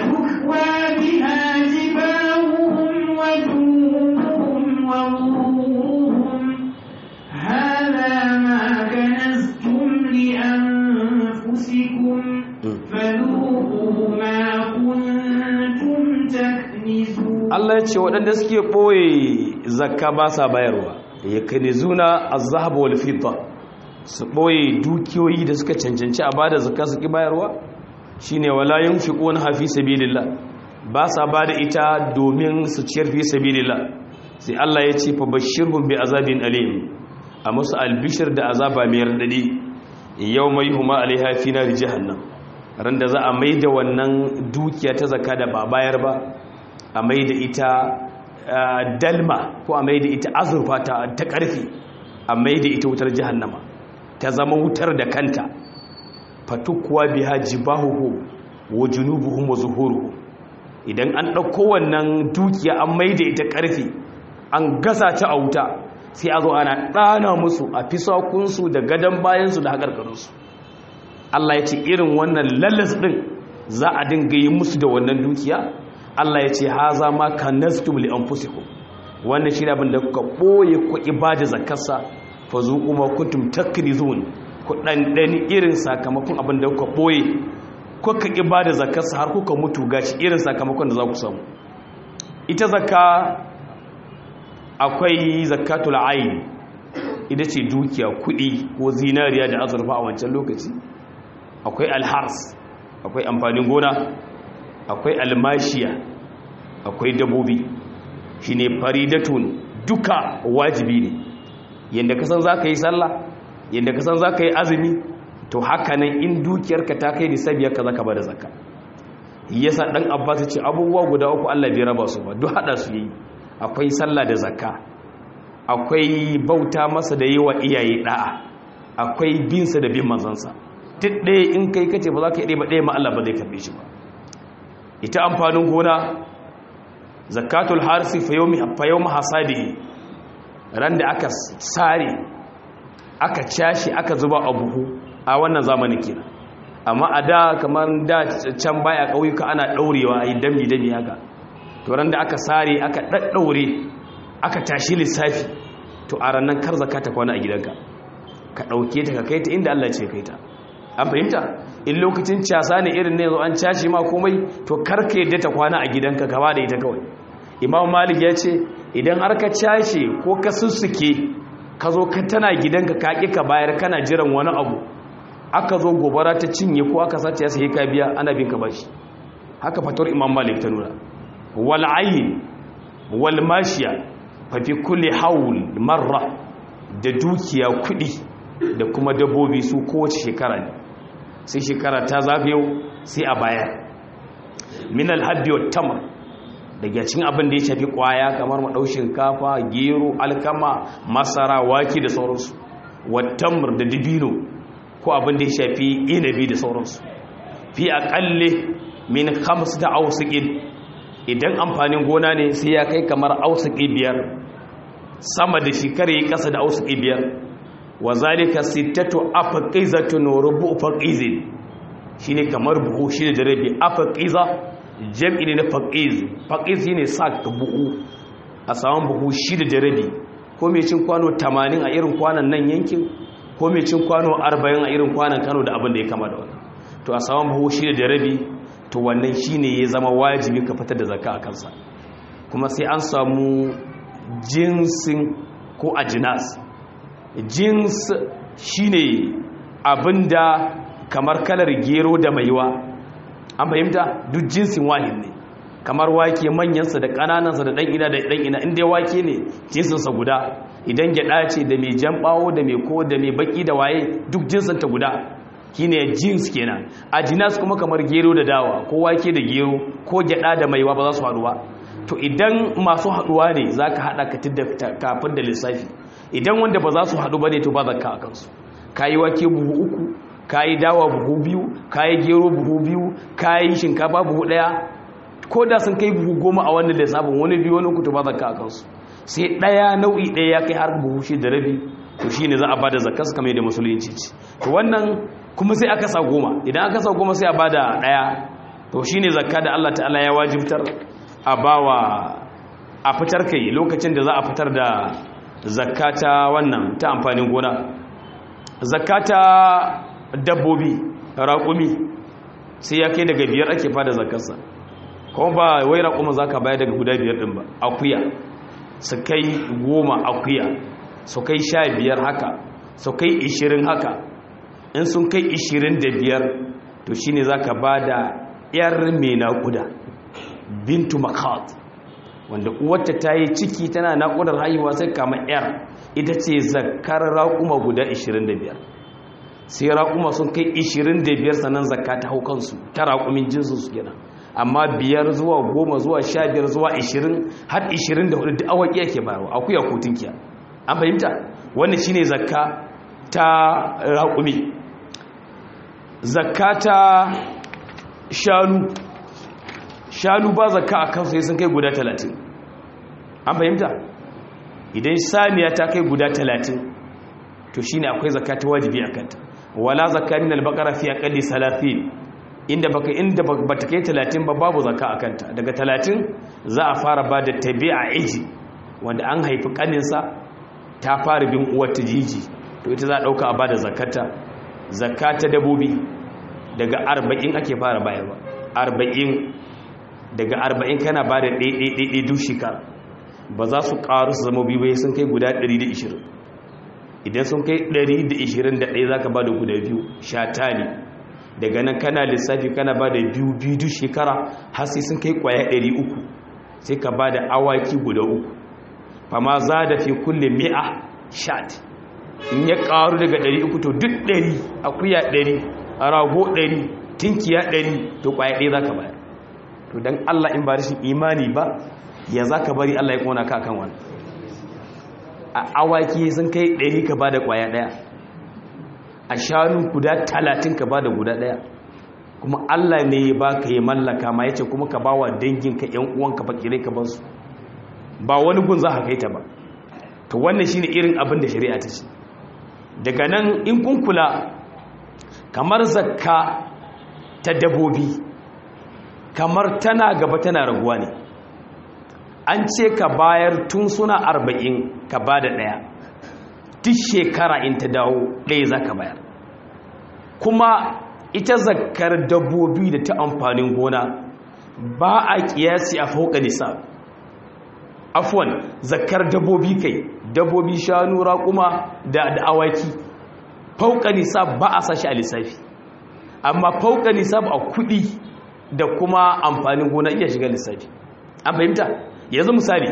Allah ya ce waɗanda suke ɓoye zakka ba sa bayarwa ya kane zuna a zahaba wal fidda su ɓoye dukiyoyi da suka cancanci a bada zakka su ki bayarwa shine wala yunfiquna hafi sabilillah ba sa bada ita domin su ciyar fi sabilillah sai Allah ya ce fa bashirhum bi azabin alim a musu albishir da azaba mai radadi yawma yuhma alaiha fi nar jahannam ran da za a maida wannan dukiya ta zakka da ba bayar ba a maida ita dalma ko a maida ita azurfa ta ta karfi a maida ita wutar jahannama ta zama wutar da kanta fatukwa biha jibahuhu wa junubuhum wa zuhuruhum idan an ɗauko wannan dukiya an maida ita ƙarfi an gasa ta a wuta sai a zo ana ɗana musu a fisakunsu da gadon bayansu da haƙarƙarinsu Allah ya ce irin wannan lallas ɗin za a dinga yi musu da wannan dukiya Allah ya ce haza ma kanastum li anfusikum wannan shi abin da kuka ɓoye ku ibada zakarsa fa zuqu ma kuntum takrizun ku ɗanɗani irin sakamakon abin da kuka ɓoye kuka ƙi ba da zakarsa har kuka mutu gashi irin sakamakon da za ku samu ita zakka akwai zakatul ayin ita ce dukiya kuɗi ko zinariya da azurfa a wancan lokaci akwai alhars akwai amfanin gona akwai almashiya akwai dabobi shine faridatun duka wajibi ne yadda kasan za ka yi sallah yadda kasan za ka yi azumi to haka nan in dukiyarka ta kai nisabiya ka zaka bada zakka yasa dan abbas ce abubuwa guda uku Allah bai raba su ba duk hada su yi akwai sallah da zakka akwai bauta masa da yiwa iyaye da'a akwai bin sa da bin manzansa duk ɗaya in kai kace ba za ka yi ba ɗaya ma Allah ba zai karbe shi ba ita amfanin gona zakatul harsi fa yawmi fa yawmi hasadihi ran da aka sare aka cashi aka zuba a buhu a wannan zamanin kenan amma a da kamar da can baya ƙauyuka ana ɗaurewa a yi dami-dami haka to ran da aka sare aka ɗaɗɗaure aka tashi lissafi to a ranar kar zaka ta kwana a gidanka ka ɗauke ta ka kai ta inda Allah ce kai ta an fahimta in lokacin casa ne irin ne zo an cashe ma komai to kar ka yadda ta kwana a gidanka ka da ita kawai imam malik ya ce idan har ka cashe ko ka sussuke ka zo ka tana gidanka ka ƙi ka bayar kana jiran wani abu aka zo gobara ta cinye ko aka sace ya sai ka biya ana bin ka bashi haka fatar imam malik ta nuna wal ayn wal mashiya fa fi kulli hawl marra da dukiya kudi da kuma dabbobi su kowace shekara ne sai shekara ta zagayo sai a bayar min al habbi wat tamr daga cikin abin da ya shafi kwaya kamar madau shinkafa gero alkama masara wake da sauransu wat tamr da dibino ko abin da ya shafi inabi da sauransu fi aƙalle min hamsu da ausuƙin idan amfanin gona ne sai ya kai kamar ausuƙi biyar sama da shekara ya ƙasa da ausuƙi biyar wa zalika sittatu afaqizatun rubu faqizin shine kamar buhu shine da rabi afaqiza jam'i ne na faqiz faqiz shine sak buhu a saman buhu shida da rabi ko mai cin kwano 80 a irin kwanan nan yankin ko mai cin kwano 40 a irin kwanan Kano da abin da ya kama da wannan to a saman buhu shida da rabi to wannan shine ya zama wajibi ka fitar da zakka a kansa kuma sai an samu jinsin ko ajinas jins shine abinda kamar kalar gero da maiwa an fahimta duk jinsin wahid ne kamar wake manyansa da ƙananansa da ɗan ina da ɗan ina inda wake ne jinsinsa guda idan gyaɗa ce da mai jan ɓawo da mai ko da mai baƙi da waye duk jinsinta guda shine jins kenan a jinas kuma kamar gero da dawa ko wake da gero ko gyaɗa da maiwa ba za su haɗu ba to idan masu haɗuwa ne za ka haɗa kafin da lissafi idan wanda ba za su haɗu ba ne to ba zakka a kansu ka yi wake buhu uku ka yi dawa buhu biyu ka yi gero buhu biyu ka yi shinkafa buhu ɗaya ko da sun kai buhu goma a wannan lissafin wani biyu wani kutu ba zakka a kansu sai ɗaya nau'i ɗaya ya kai har buhu shi da rabi to shi ne za a bada zakka su kamar da musulunci ce to wannan kuma sai aka sa goma idan aka sa goma sai a bada ɗaya to shi ne zakka da allah ta'ala ya wajibtar a bawa a fitar kai lokacin da za a fitar da zakata wannan ta amfanin gona zakata dabbobi raƙumi sai ya kai daga biyar ake fada zakarsa kuma ba wai raƙuma za ka bayar daga guda biyar ɗin ba akuya su kai goma akuya su kai sha biyar haka su kai ishirin haka in sun kai ishirin da biyar to shine za ka ba da ‘yar mai naƙuda bintu makat wanda uwarta ta yi ciki tana naƙudar haihuwa sai kama ‘yar ita ce zakar raƙuma guda 25 sai raƙuma sun kai 25 sannan zakka ta hau kansu ta raƙumin jinsu su gina amma biyar zuwa goma zuwa sha biyar zuwa 20 har 24 da awaki yake bayarwa akuya ko tunkiya an fahimta wannan shine zakka ta raƙumi zakka ta shanu shanu ba zakka a kansu sun kai guda 30 an fahimta idan saniya ta kai guda 30 to shine akwai zakka ta wajibi a kanta wala zakka min al-baqara fi aqalli 30 inda baka inda bata kai 30 ba babu zakka a kanta daga 30 za a fara bada tabi'a iji wanda an haifi kaninsa ta fara bin uwar ta jiji to ita za a dauka a bada zakata zakka ta dabobi daga 40 ake fara bayarwa 40 daga 40 kana bada ɗaiɗaiɗaiɗai duk shekara ba za su ƙaru su zama biyu bai sun kai guda 120 idan sun kai 121 za ka ba da guda biyu shata ne daga nan kana lissafi kana ba da biyu biyu duk shekara har sai sun kai kwaya 300 sai ka ba da awaki guda uku fama za da fi kulle mi'a shat in ya ƙaru daga 300 to duk 100 akuya 100 rago 100 tinkiya 100 to kwaya ɗaya za ka bayar to don allah in ba rashin imani ba ya za ka bari Allah ya kona ka kan wani a awaki sun kai ɗari ka ba da ƙwaya ɗaya a shanu guda talatin ka ba da guda ɗaya kuma Allah ne ya ba ka yi mallaka ma ya ce kuma ka ba wa danginka ‘yan uwanka fakirai ka bansu ba wani gun za ka kai ta ba to wannan shi ne irin abin da shari'a ta ce daga nan in kun kula kamar zakka ta dabobi kamar tana gaba tana raguwa ne an ce ka bayar tun suna arba'in ka ba da ɗaya duk shekara in ta dawo ɗaya za ka bayar kuma ita zakar dabbobi da ta amfanin gona ba a ƙiyasi a fauka nisa afwan zakar dabbobi kai dabbobi shanu raƙuma da awaki fauka nisa ba a sashi a lissafi amma fauka nisa a kuɗi da kuma amfanin gona iya shiga lissafi an fahimta yanzu misali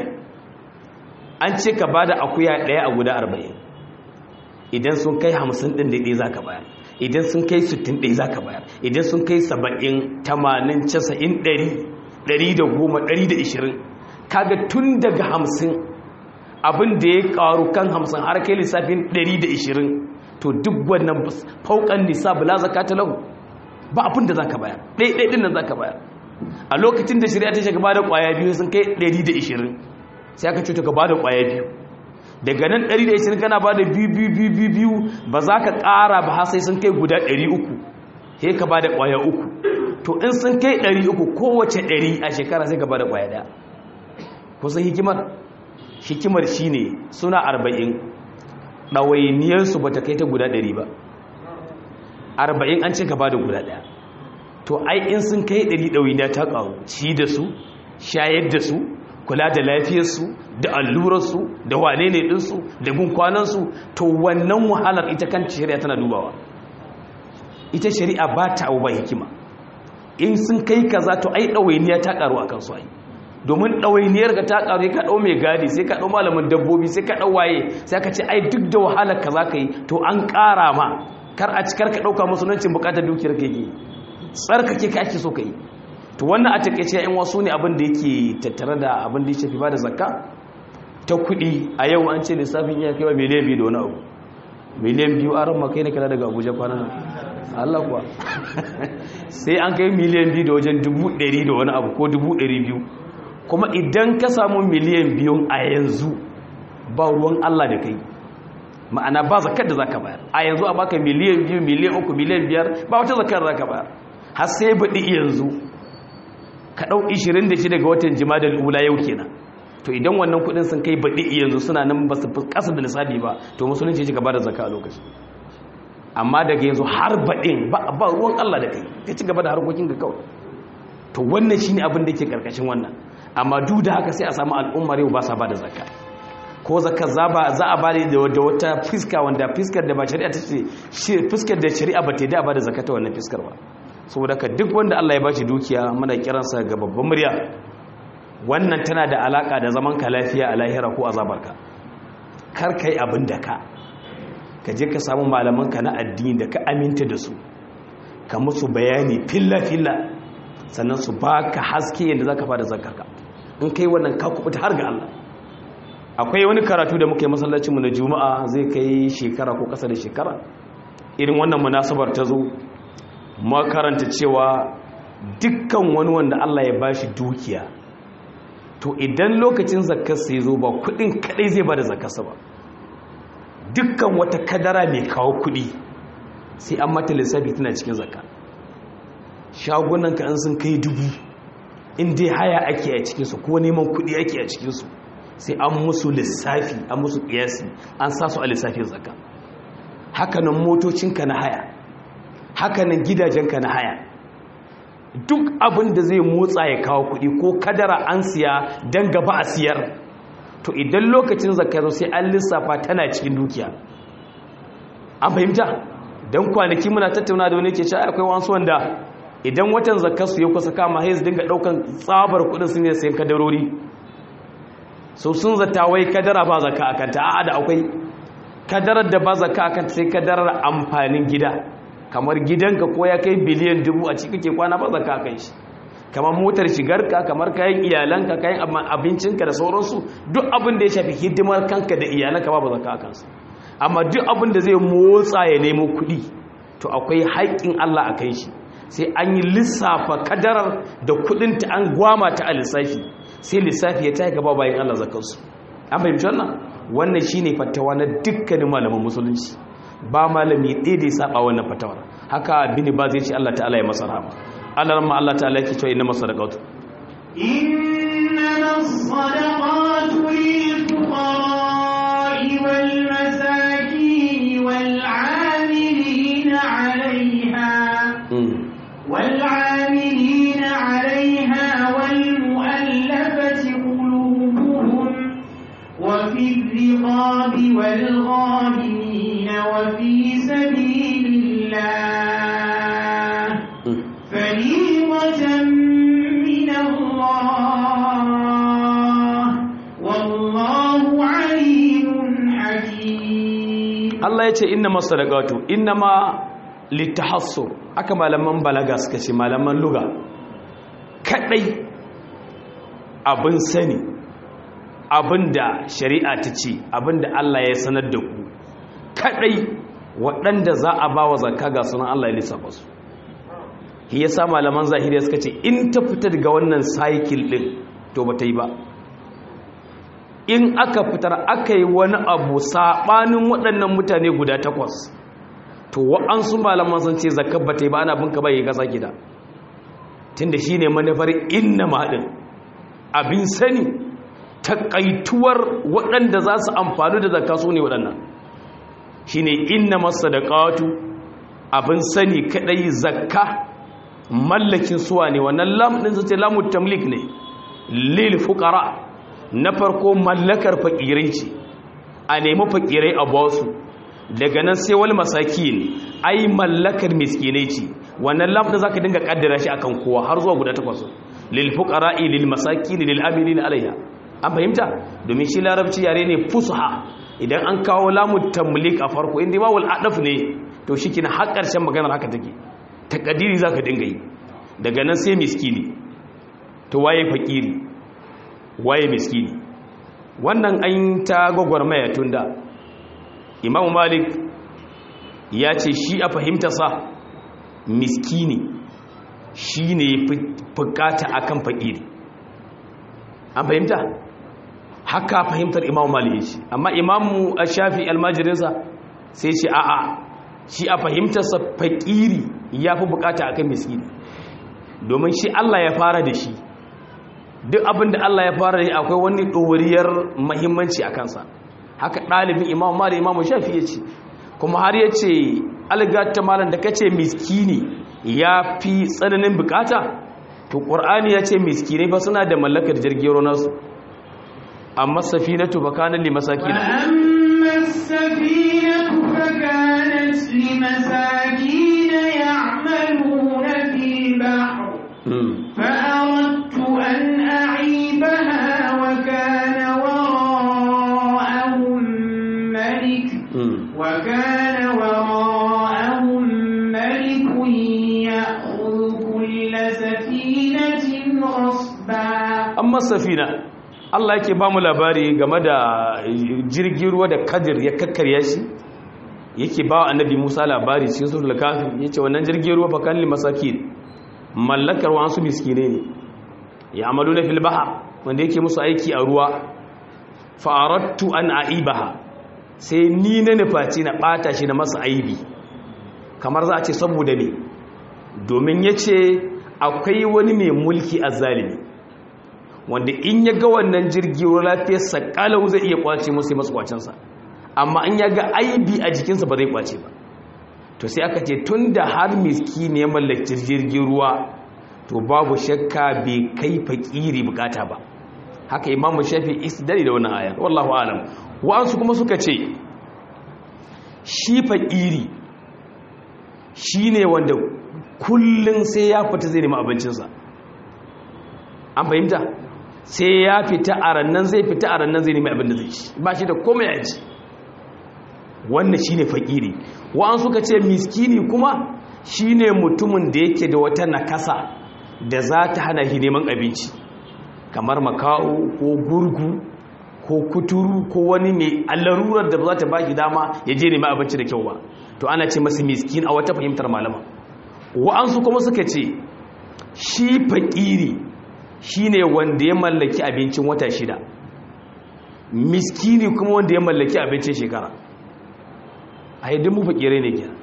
an ce ka bada akuya ɗaya a guda arba'in idan sun kai hamsin ɗin ɗaya za ka bayar idan sun kai sittin ɗaya za ka bayar idan sun kai saba'in tamanin casa'in ɗari ɗari da goma ɗari da ishirin kaga tun daga hamsin abin da ya ƙaru kan hamsin har kai lissafin ɗari da ishirin to duk wannan faukan nisa bula zaka ta lahu ba abin da za ka bayar ɗaya ɗin nan za ka bayar a lokacin da shari'a ta shiga ba da ƙwaya biyu sun kai 120 sai aka cuta ka ba da ƙwaya biyu daga nan 120 kana ba da biyu biyu biyu biyu biyu ba za ka ƙara ba har sai sun kai guda 300 sai ka ba da ƙwaya uku to in sun kai 300 kowace 100 a shekara sai ka ba da ƙwaya ɗaya kusan hikimar hikimar shi ne suna 40 ɗawainiyarsu ba ta kai ta guda 100 ba 40 an ce ka ba da guda ɗaya to ai in sun kai ɗari ɗawainiya ta ƙaru ci da su shayar da su kula da lafiyarsu da allurarsu da wane ne ɗinsu da gunkwanansu to wannan wahalar ita kan shari'a tana dubawa ita shari'a ba ta abu ba hikima in sun kai kaza to ai ɗawainiya ta ƙaru a kansu ai domin ɗawainiyar ka ta ƙaru ka ɗau mai gadi sai ka ɗau malamin dabbobi sai ka ɗau waye sai ka ce ai duk da wahalar ka za ka yi to an ƙara ma kar a cikar ka ɗauka musuluncin buƙatar dukiyar ka yi tsarkake ka ake so ka yi to wannan a takaice yan wasu ne abin da yake tattare da abin da ya shafi ba da zakka ta kuɗi a yau an ce lissafin iya kai wa miliyan biyu da wani abu miliyan biyu an ramma kai na kala daga abuja kwanan nan allah kuwa sai an kai miliyan biyu da wajen dubu ɗari da wani abu ko dubu ɗari biyu kuma idan ka samu miliyan biyun a yanzu ba ruwan allah da kai ma'ana ba zakar da zaka bayar a yanzu a baka miliyan biyu miliyan uku miliyan biyar ba wata zakar da zaka bayar har sai baɗi yanzu ka ɗau 26 ga watan jima'a ula yau kenan to idan wannan kuɗin sun kai baɗi yanzu suna nan ba su ƙasa da lissafi ba to musulunci ci gaba da zaka a lokaci amma daga yanzu har baɗin ba ruwan Allah da kai ka ci gaba da harkokin ga kawai to wannan shine abin da yake karkashin wannan amma duk da haka sai a samu al'ummar yau ba sa ba da zakka ko zakka za ba za a bada da wata fiska wanda fiskar da ba shari'a ta ce fiskar da shari'a ba ta da ba da zakka ta wannan fiskar ba saboda ka duk wanda Allah ya bashi dukiya muna kiransa ga babban murya wannan tana da alaka da zaman ka lafiya a lahira ko azabarka kar kai abin da ka ka je ka samu malaman ka na addini da ka aminta da su ka musu bayani filla filla sannan su baka haske yadda zaka fara zakarka in kai wannan ka kubuta har ga Allah akwai wani karatu da muka yi masallacinmu na juma'a zai kai shekara ko kasa da shekara irin wannan munasabar ta zo makaranta cewa dukkan wani wanda Allah ya bashi dukiya to idan lokacin zakarsa ya zo ba kudin kadai zai bada zakarsa ba dukkan wata kadara mai kawo kudi sai an mata lissafi tana cikin zakka shagunan ka an sun kai dubu in dai haya ake a cikinsu ko neman kudi ake a cikinsu sai an musu lissafi an musu kiyasi an sa su a lissafin zakka hakanan motocinka na haya hakanan gidajenka na haya duk abin da zai motsa ya kawo kuɗi ko kadara an siya don gaba a siyar to idan lokacin zakka sai an lissafa tana cikin dukiya an fahimta don kwanaki muna tattauna da wani ke cewa akwai wasu wanda idan watan zakka su ya kusa kama sai su dinga daukan tsabar kuɗin su ne sayan kadarori so sun zata wai kadara ba zakka akan ta a'a da akwai kadarar da ba zakka akan sai kadarar amfanin gida kamar gidanka ko ya kai biliyan dubu a cikin ke kwana ba zakka akan shi kamar motar shigarka kamar kayan iyalanka kayan abincinka da sauransu duk abin da ya shafi hidimar kanka da iyalanka ba zakka akan su amma duk abin da zai motsa ya nemo kuɗi to akwai haƙƙin Allah a kai shi sai an yi lissafa kadarar da kuɗinta an gwama ta a lissafi sai lissafi ya ta gaba bayan Allah zakansu an fahimci wannan wannan shine fatawa na dukkanin malaman musulunci ba malami ɗaya da ya saba wannan fatawar haka bini ba zai ce Allah ta'ala ya masa rahama Allah ramma Allah ta'ala yake cewa inna masadaqatu إنما الصدقات للفقراء والمساكين والعاملين عليها والعاملين عليها والمؤلفة قلوبهم وفي الرقاب والغارمين وفي سبيل الله فريضة من الله والله عليم حكيم Allah ya ce inna masadaqatu inna ma litahassur aka malaman balaga suka ce malaman luga kadai abin sani abinda shari'a ta ce abinda Allah ya sanar da ku kadai waɗanda za a ba wa zakka ga sunan Allah ya lissafa su shi yasa malaman zahiriya suka ce in ta fita daga wannan cycle din to ba ta yi ba in aka fitar aka yi wani abu saɓanin waɗannan mutane guda takwas to wa'ansu malaman sun ce zakar ba ta yi ba ana binka bai gasa gida tunda shi ne manufar inna maɗin abin sani taƙaituwar waɗanda za su amfani da zakka su ne waɗannan shi ne inna masa da ƙawatu abin sani kaɗai zakka mallakin suwa ne wannan lamɗin su ce lamun tamlik ne lil fuƙara na farko mallakar fakirai ce a nemi fakirai a basu daga nan sai wani masaki ne ai mallakar miskinai ce wannan lamɗin za ka dinga ƙaddara shi akan kowa har zuwa guda takwas lil fuqara'i lil masakin lil amilin alayha an fahimta domin shi larabci yare ne fusha idan an kawo lamu tamlik a farko inda ba wal adaf ne to shi kina har ƙarshen maganar haka take takadiri za ka dinga yi daga nan sai miskini to waye fakiri waye miskini wannan an ta gwagwarmaya tun da imamu malik ya ce shi a fahimtarsa miskini shi ne fukata akan fakiri an fahimta haka fahimtar imamu malik ya ce amma imamu a shafi almajirinsa sai ce a'a shi a fahimtarsa fakiri ya fi bukata akan miskini domin shi allah ya fara da shi duk abin da Allah ya fara yi akwai wani ɗoriyar mahimmanci a kansa haka ɗalibin imam mali imam shafi ya ce kuma har ya ce algata malam da kace miskini ya fi tsananin bukata to qur'ani ya ce miskinai ba suna da mallakar jirgin ruwa nasu amma safinatu bakanan limasakin وأما السفينة فكانت لمساكين يعملون في البحر فأردت أن أعيبها وكان وراءهم ملك وكان وراءهم ملك يأخذ كل سفينة غصبا amma safina Allah yake ba mu labari game da jirgin ruwa da kadir ya kakkarya shi yake ba annabi Musa labari cikin suratul kafir yace wannan jirgin ruwa fakan li masakin mallakar wasu miskine ne ya amalu na fil bahr wanda yake musu aiki a ruwa fa aradtu an aibaha sai ni na nufaci na bata shi na masa aibi kamar za a ce saboda ne domin yace akwai wani mai mulki azzalimi wanda in ya ga wannan jirgi ruwa lafiyarsa kalau zai iya kwace musu masu kwacensa amma in ya ga aibi a jikinsa ba zai kwace ba to sai aka ce tun da har miski ne mallaki jirgin ruwa to babu shakka bai kai fakiri bukata ba haka imamu shafi istidari da wannan ayar wallahu alam wa'ansu kuma suka ce shi fakiri shine wanda kullum sai ya fita zai nemi abincinsa an fahimta sai ya fita a rannan zai fita a rannan zai nemi abin da zai ci ba shi da komai ya ci wannan shine fakiri wa'an suka ce miskini kuma shine mutumin da yake da wata nakasa da za ta hana shi neman abinci kamar makaho ko gurgu ko kuturu ko wani mai allarurar da ba za ta ba shi dama ya je nemi abinci da kyau ba to ana ce masa miskin a wata fahimtar malama wa'ansu kuma suka ce shi fakiri shine wanda ya mallaki abincin wata shida miskini kuma wanda ya mallaki abincin shekara a yi mu fakirai ne ke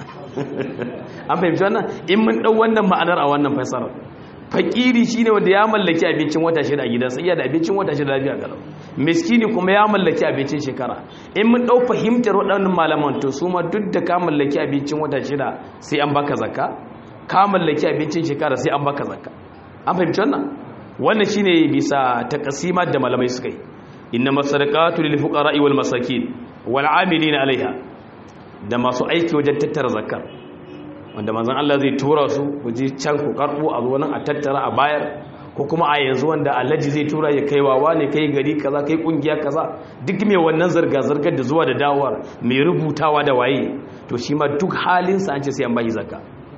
an fahimci wannan in mun ɗau wannan ma'anar a wannan fasarar fakiri shine wanda ya mallaki abincin wata shida a gidansa iya da abincin wata shida lafiya galau miskini kuma ya mallaki abincin shekara in mun ɗau fahimtar waɗannan malaman to su ma duk da ka mallaki abincin wata shida sai an baka zakka ka mallaki abincin shekara sai an baka zakka an fahimci wannan wannan shine bisa taqsimat da malamai suka yi inna masadaqatu lil fuqara'i wal masakin wal 'amilina 'alayha da masu aiki wajen tattara zakar wanda manzon Allah zai tura su waje can ku karbo a zo nan a tattara a bayar ko kuma a yanzu wanda Alhaji zai tura ya kai wawa ne kai gari kaza kai kungiya kaza duk mai wannan zarga zargar da zuwa da dawowar mai rubutawa da waye to shi ma duk halinsa an ce sai an bashi zakka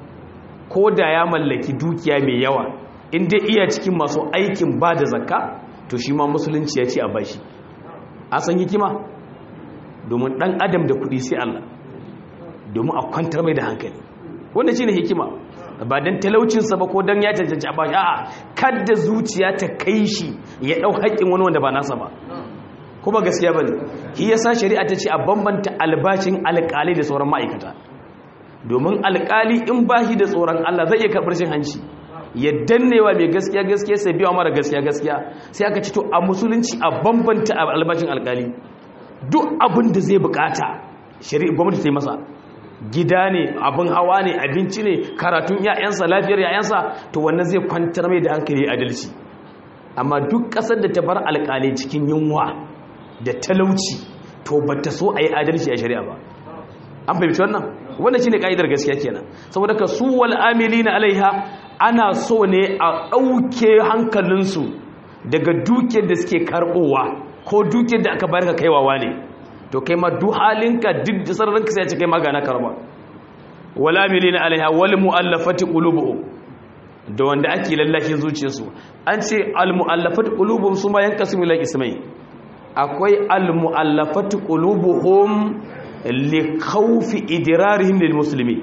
ko da ya mallaki dukiya mai yawa in dai iya cikin masu aikin ba da zakka to shi ma musulunci ya ce a bashi a san hikima domin dan adam da kudi sai Allah domin a kwantar mai da hankali wanda shine hikima ba dan talaucinsa ba ko dan ya cancanci a bashi a'a kadda zuciya ta kai shi ya dau haƙƙin wani wanda ba nasa ba kuma gaskiya bane shi yasa shari'a ta ce a bambanta albashin alƙali da sauran ma'aikata domin alƙali in bashi da tsoron Allah zai iya karɓar shi hanci ya dannewa mai gaskiya gaskiya sai biya mara gaskiya gaskiya sai aka ci to a musulunci a bambanta albashin alƙali duk abin da zai bukata shari'a gwamnati ta yi masa gida ne abin hawa ne abinci ne karatun ya'yansa lafiyar ya'yansa to wannan zai kwantar mai da hankali adalci amma duk ƙasar da ta bar alƙalai cikin yunwa da talauci to ba ta so a yi adalci a shari'a ba an fahimci wannan wannan shine ka'idar gaskiya kenan saboda ka su wal amilina alaiha ana so ne a ɗauke hankalinsu daga dukiyar da suke karɓowa ko dukiyar da aka bayar ka kaiwawa ne to kai ma duk halinka duk da sararinka sai ya ce kai magana karba wala milina alaiha wal muallafati qulubuhum da wanda ake lallashin zuciyarsu an ce al muallafati qulubuhum su ma yankasimu ila ismai akwai al muallafati qulubuhum li khawfi idrarihim lil muslimin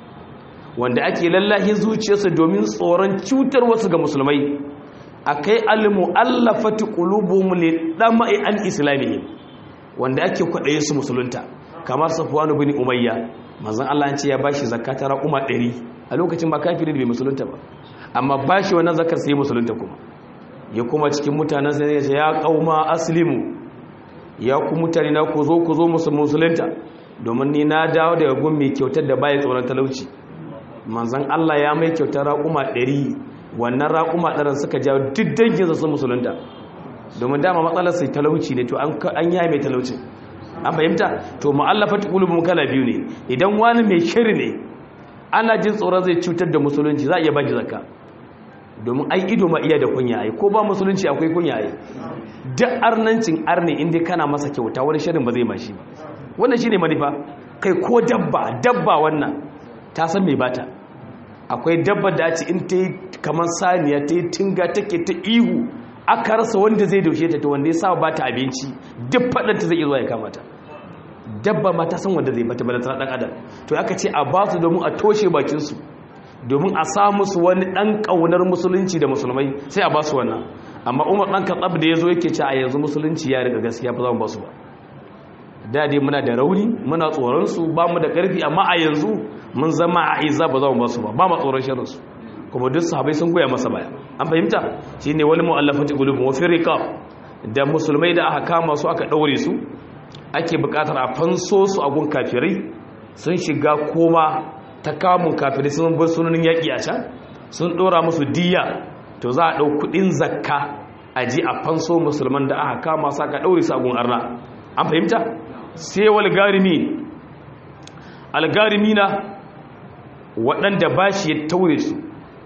wanda ake lallashin zuciyarsu domin tsoron cutar wasu ga musulmai akai al muallafati qulubuhum li dama'i an islamihim wanda ake kwaɗaye su musulunta kamar safuwanu bin umayya manzan Allah ce ya bashi zakata raƙuma ɗari a lokacin ba kafiri da bai musulunta ba amma bashi wannan zakar sai musulunta kuma ya kuma cikin mutanen sai ya ce ya qauma aslimu ya ku mutane na ku zo ku zo musulunta domin ni na dawo daga gun mai kyautar da baya tsoron talauci manzan Allah ya mai kyautar raƙuma ɗari wannan raƙuma ɗaran suka jawo duk danginsa sun musulunta domin dama matsalar sai talauci ne to an yi mai talaucin an fahimta to mu'allafa qulubum kala biyu ne idan wani mai shiri ne ana jin tsoron zai cutar da musulunci za a iya baki zakka domin ai ido ma iya da kunya ai ko ba musulunci akwai kunya ai duk arnancin arne inda kana masa kyauta wani shirin ba zai mashi ba wannan shine manufa kai ko dabba dabba wannan ta san me bata akwai dabba da ci in ta yi kamar saniya ta yi tinga take ta ihu aka rasa wanda zai daushe ta to wanda ya sa ba ta abinci duk faɗanta zai iya zuwa ya kamata dabba ma ta san wanda zai bata bala tana ɗan adam to aka ce a ba su domin a toshe bakinsu domin a sa musu wani ɗan ƙaunar musulunci da musulmai sai a ba su wannan amma umar ɗan katsab da ya zo yake ce a yanzu musulunci ya riga gaskiya ba za mu ba su ba da dai muna da rauni muna tsoronsu ba mu da ƙarfi amma a yanzu mun zama a iza ba za mu ba su ba ba ma tsoron shirinsu kuma duk sahabai sun goya masa baya an fahimta shine wani mu'allafati qulubun wa fi riqab da musulmai da aka kama su aka daure su ake bukatar a fanso su a gun kafirai sun shiga koma ta kamun kafirai sun bar sunanin yaki a can sun dora musu diya to za a dau kudin zakka a ji a fanso musulman da aka kama su aka daure su a gun arna an fahimta sai wal garimi algarimina waɗanda bashi ya taure su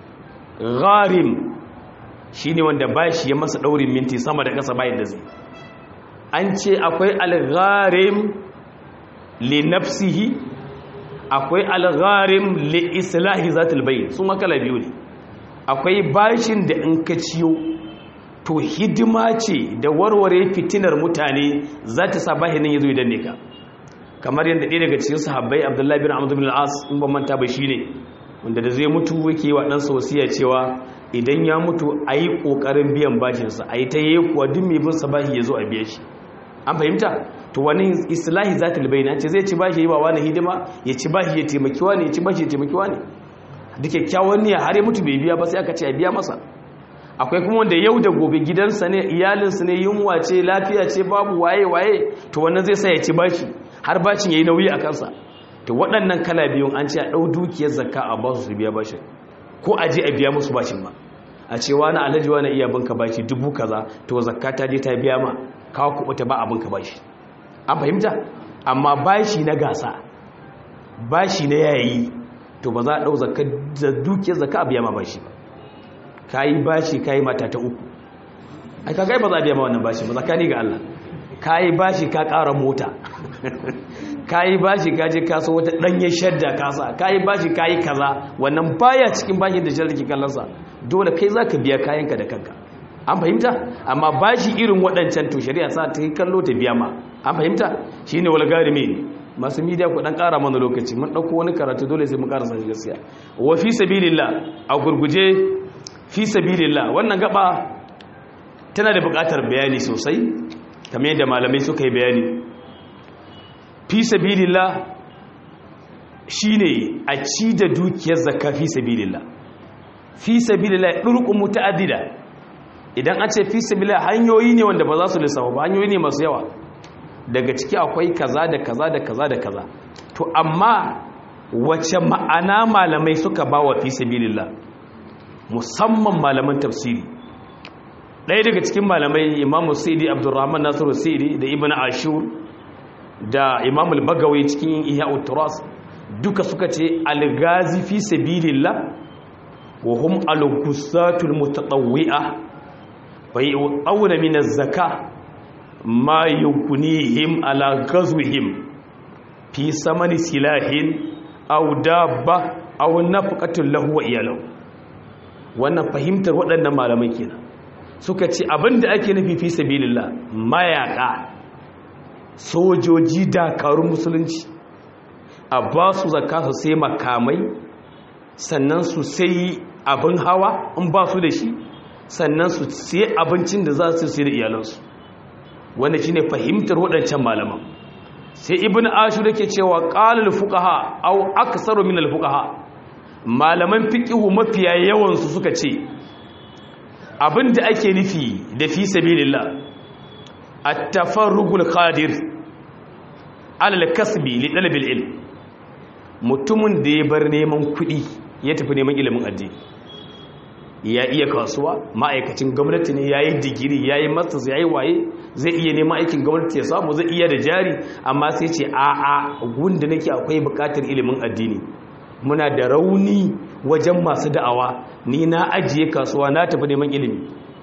gharim shi ne wanda ba shi ya masa ɗaurin minti sama da ƙasa bayan da zai an ce akwai algharim li nafsihi akwai algharim li islahi zatul bayin su makala biyu ne akwai bashin da in ka ciyo to hidima ce da warware fitinar mutane za ta sa bahinin ya zo idan ne ka kamar yadda ɗaya daga cikin sahabbai abdullahi bin amadu bin al'as in ban manta ba shi ne wanda da zai mutu yake wa ɗansa wasiya cewa idan ya mutu a yi ƙoƙarin biyan bashinsa a yi ta yi kuwa duk mai bin bashi ya zo a biya shi an fahimta to wani islahi za ta libai ce zai ci bashi yi wa wani hidima ya ci bashi ya taimaki wani ya ci bashi ya taimaki wani da kyakkyawan niyya har ya mutu bai biya ba sai aka ce a biya masa akwai kuma wanda yau da gobe gidansa ne iyalinsa ne yunwa ce lafiya ce babu waye waye to wannan zai sa ya ci bashi har bashin ya yi nauyi a kansa to waɗannan kala biyun an ce a ɗau dukiyar zakka a ba su su biya bashin ko a je a biya musu bashin ma a ce wani alhaji wani iya binka bashi dubu kaza to zakka ta je ta biya ma kawo kuɓuta ba abinka bashi an fahimta amma bashi na gasa bashi na yayi to ba za a ɗau zakka da dukiyar zakka a biya ma bashi ba ka yi bashi ka yi mata ta uku ai ka gai ba za a biya ma wannan bashi ba zakani ga Allah ka yi bashi ka ƙara mota ka yi bashi ka je kasa wata ɗanye shadda kasa ka yi bashi ka yi kaza wannan baya cikin bashin da shadda ke kallonsa dole kai za ka biya kayanka da kanka an fahimta amma bashi irin waɗancan to shari'a sa ta yi kallo ta biya ma an fahimta shi ne walgari mai masu midiya ku ɗan ƙara mana lokaci mun ɗauko wani karatu dole sai mun ƙara sani gaskiya wa fi sabilillah a gurguje fi sabilillah wannan gaba tana da buƙatar bayani sosai kamar yadda malamai suka yi bayani fi sabilillah shine a ci da dukiyar zakka fi sabilillah fi sabilillah durqun mutaaddida idan an ce fi sabilillah hanyoyi ne wanda ba za su lissafa ba hanyoyi ne masu yawa daga ciki akwai kaza da kaza da kaza da kaza to amma wace ma'ana malamai suka ba wa fi sabilillah musamman malaman tafsiri ɗaya daga cikin malamai imamu sidi abdurrahman nasiru sidi da ibn ashur da imam al-bagawi cikin ihya turas duka suka ce al-gazi fi sabilillah wa hum al-qusatul mutatawwi'a fa yu'awna min az-zaka ma yukunihim ala ghazwihim fi samani silahin aw dabba aw nafqatin lahu wa iyalahu wannan fahimtar waɗannan malamai kenan suka ce abinda ake nufi fi sabilillah mayaka sojoji dakarun musulunci a ba su zaka su sai makamai sannan su sai abin hawa in ba su da shi sannan su sai abincin da za su sai da iyalansu wanda shi ne fahimtar waɗancan malaman sai ibn ashur yake cewa qalal fuqaha aw aktsaru min al fuqaha malaman fiqhu mafiya yawan su suka ce abinda ake nufi da fi sabilillah at-tafarrugul qadir ala al-kasbi li talab al-ilm mutumin da ya bar neman kuɗi ya tafi neman ilimin addini ya iya kasuwa ma'aikacin gwamnati ne ya yi digiri ya yi masters ya yi waye zai iya neman aikin gwamnati ya samu zai iya da jari amma sai ce a a gunda nake akwai bukatar ilimin addini muna da rauni wajen masu da'awa ni na ajiye kasuwa na tafi neman ilimi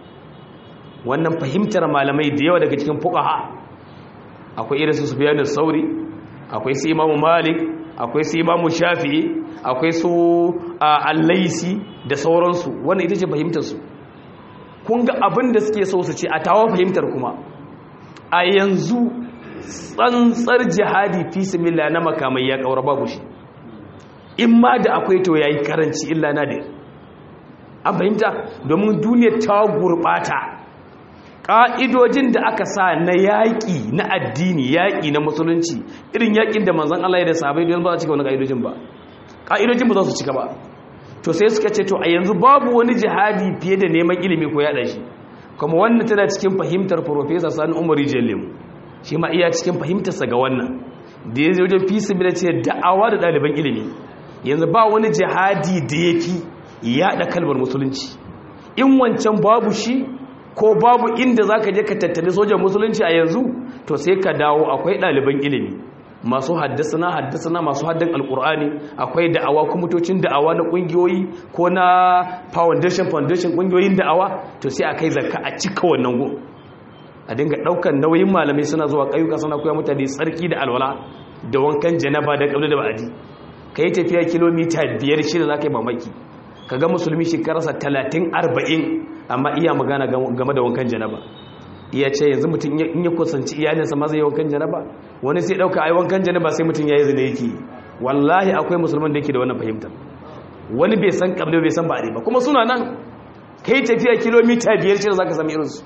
wannan fahimtar malamai da yawa daga cikin fuqaha akwai irin su Sufyan sauri akwai su Imam Malik akwai su Imam Shafi'i akwai su Al-Laisi da sauransu wannan ita ce fahimtar su kun ga abin da suke so su ce a tawa fahimtar kuma a yanzu tsantsar jihadi fi sabilillah na makamai ya kaura babu shi in ma da akwai to yayi karanci illa nadir an fahimta domin duniyar ta gurbata ƙa'idojin da aka sa na yaƙi na addini yaƙi na musulunci irin yaƙin da manzan Allah ya da sahabai don ba a cika wani ƙa'idojin ba ƙa'idojin ba za su cika ba to sai suka ce to a yanzu babu wani jihadi fiye da neman ilimi ko yaɗa shi kuma wannan tana cikin fahimtar Profesa Sani Umar Jallim shi ma iya cikin fahimtarsa ga wannan da ya wajen fi sabila ce da'awa da ɗaliban ilimi yanzu ba wani jihadi da ya fi yaɗa kalmar musulunci in wancan babu shi ko babu inda za ka je ka tattali sojan musulunci a yanzu to sai ka dawo akwai ɗaliban ilimi masu haddasana haddasana masu haddan alkur'ani akwai da'awa kwamitocin da'awa na ƙungiyoyi ko na foundation foundation ƙungiyoyin da'awa to sai a kai zakka a cika wannan gun a dinga ɗaukar nauyin malamai suna zuwa ƙayyuka suna koya mutane tsarki da alwala da wankan janaba da ƙabli da ba'adi ka yi tafiya kilomita biyar shida za ka yi mamaki ka ga musulmi shekararsa talatin arba'in amma iya magana game da wankan janaba iya ce yanzu mutum in ya kusanci iyalinsa ma zai yi wankan janaba wani sai ɗauka ai wankan janaba sai mutum ya yi zina yake wallahi akwai musulman da yake da wannan fahimtar wani bai san kabila bai san ba'ari ba kuma suna nan kai tafiya kilomita biyar shi da za ka sami irinsu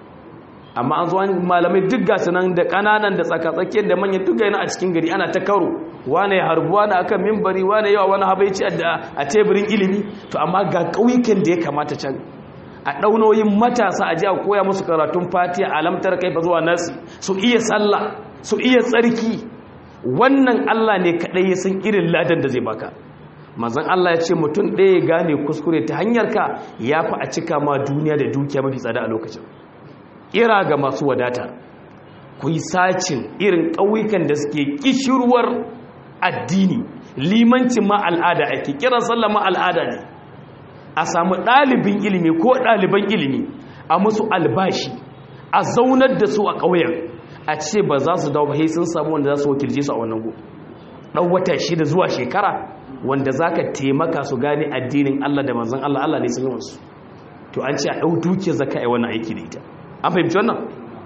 amma an zo malamai duk gasu nan da ƙananan da tsakatsakiyar da manyan duk yana a cikin gari ana ta karo wane ya harbu wane akan mimbari wane yawa wani habaici a teburin ilimi to amma ga ƙauyukan da ya kamata can a ɗaunoyin matasa a ji a koya musu karatun fatiya alamtar kai fa zuwa nasi su iya sallah su iya tsarki wannan Allah ne kaɗai ya san irin ladan da zai baka mazan Allah ya ce mutum ɗaya ya gane kuskure ta hanyar ka ya fi a cika ma duniya da dukiya mafi tsada a lokacin kira ga masu wadata ku yi sacin irin ƙauyukan da suke ƙishirwar addini limancin ma al'ada ake kiran sallah ma al'ada ne a samu ɗalibin ilimi ko ɗaliban ilimi a musu albashi a zaunar da su a ƙauyen a ce ba za su dawo ba sun samu wanda za su wakilce su a wannan go ɗan wata shida zuwa shekara wanda za ka taimaka su gane addinin Allah da manzan Allah Allah ne sun yi wasu to an ce a ɗau duke zaka yi wannan aiki da ita an fahimci wannan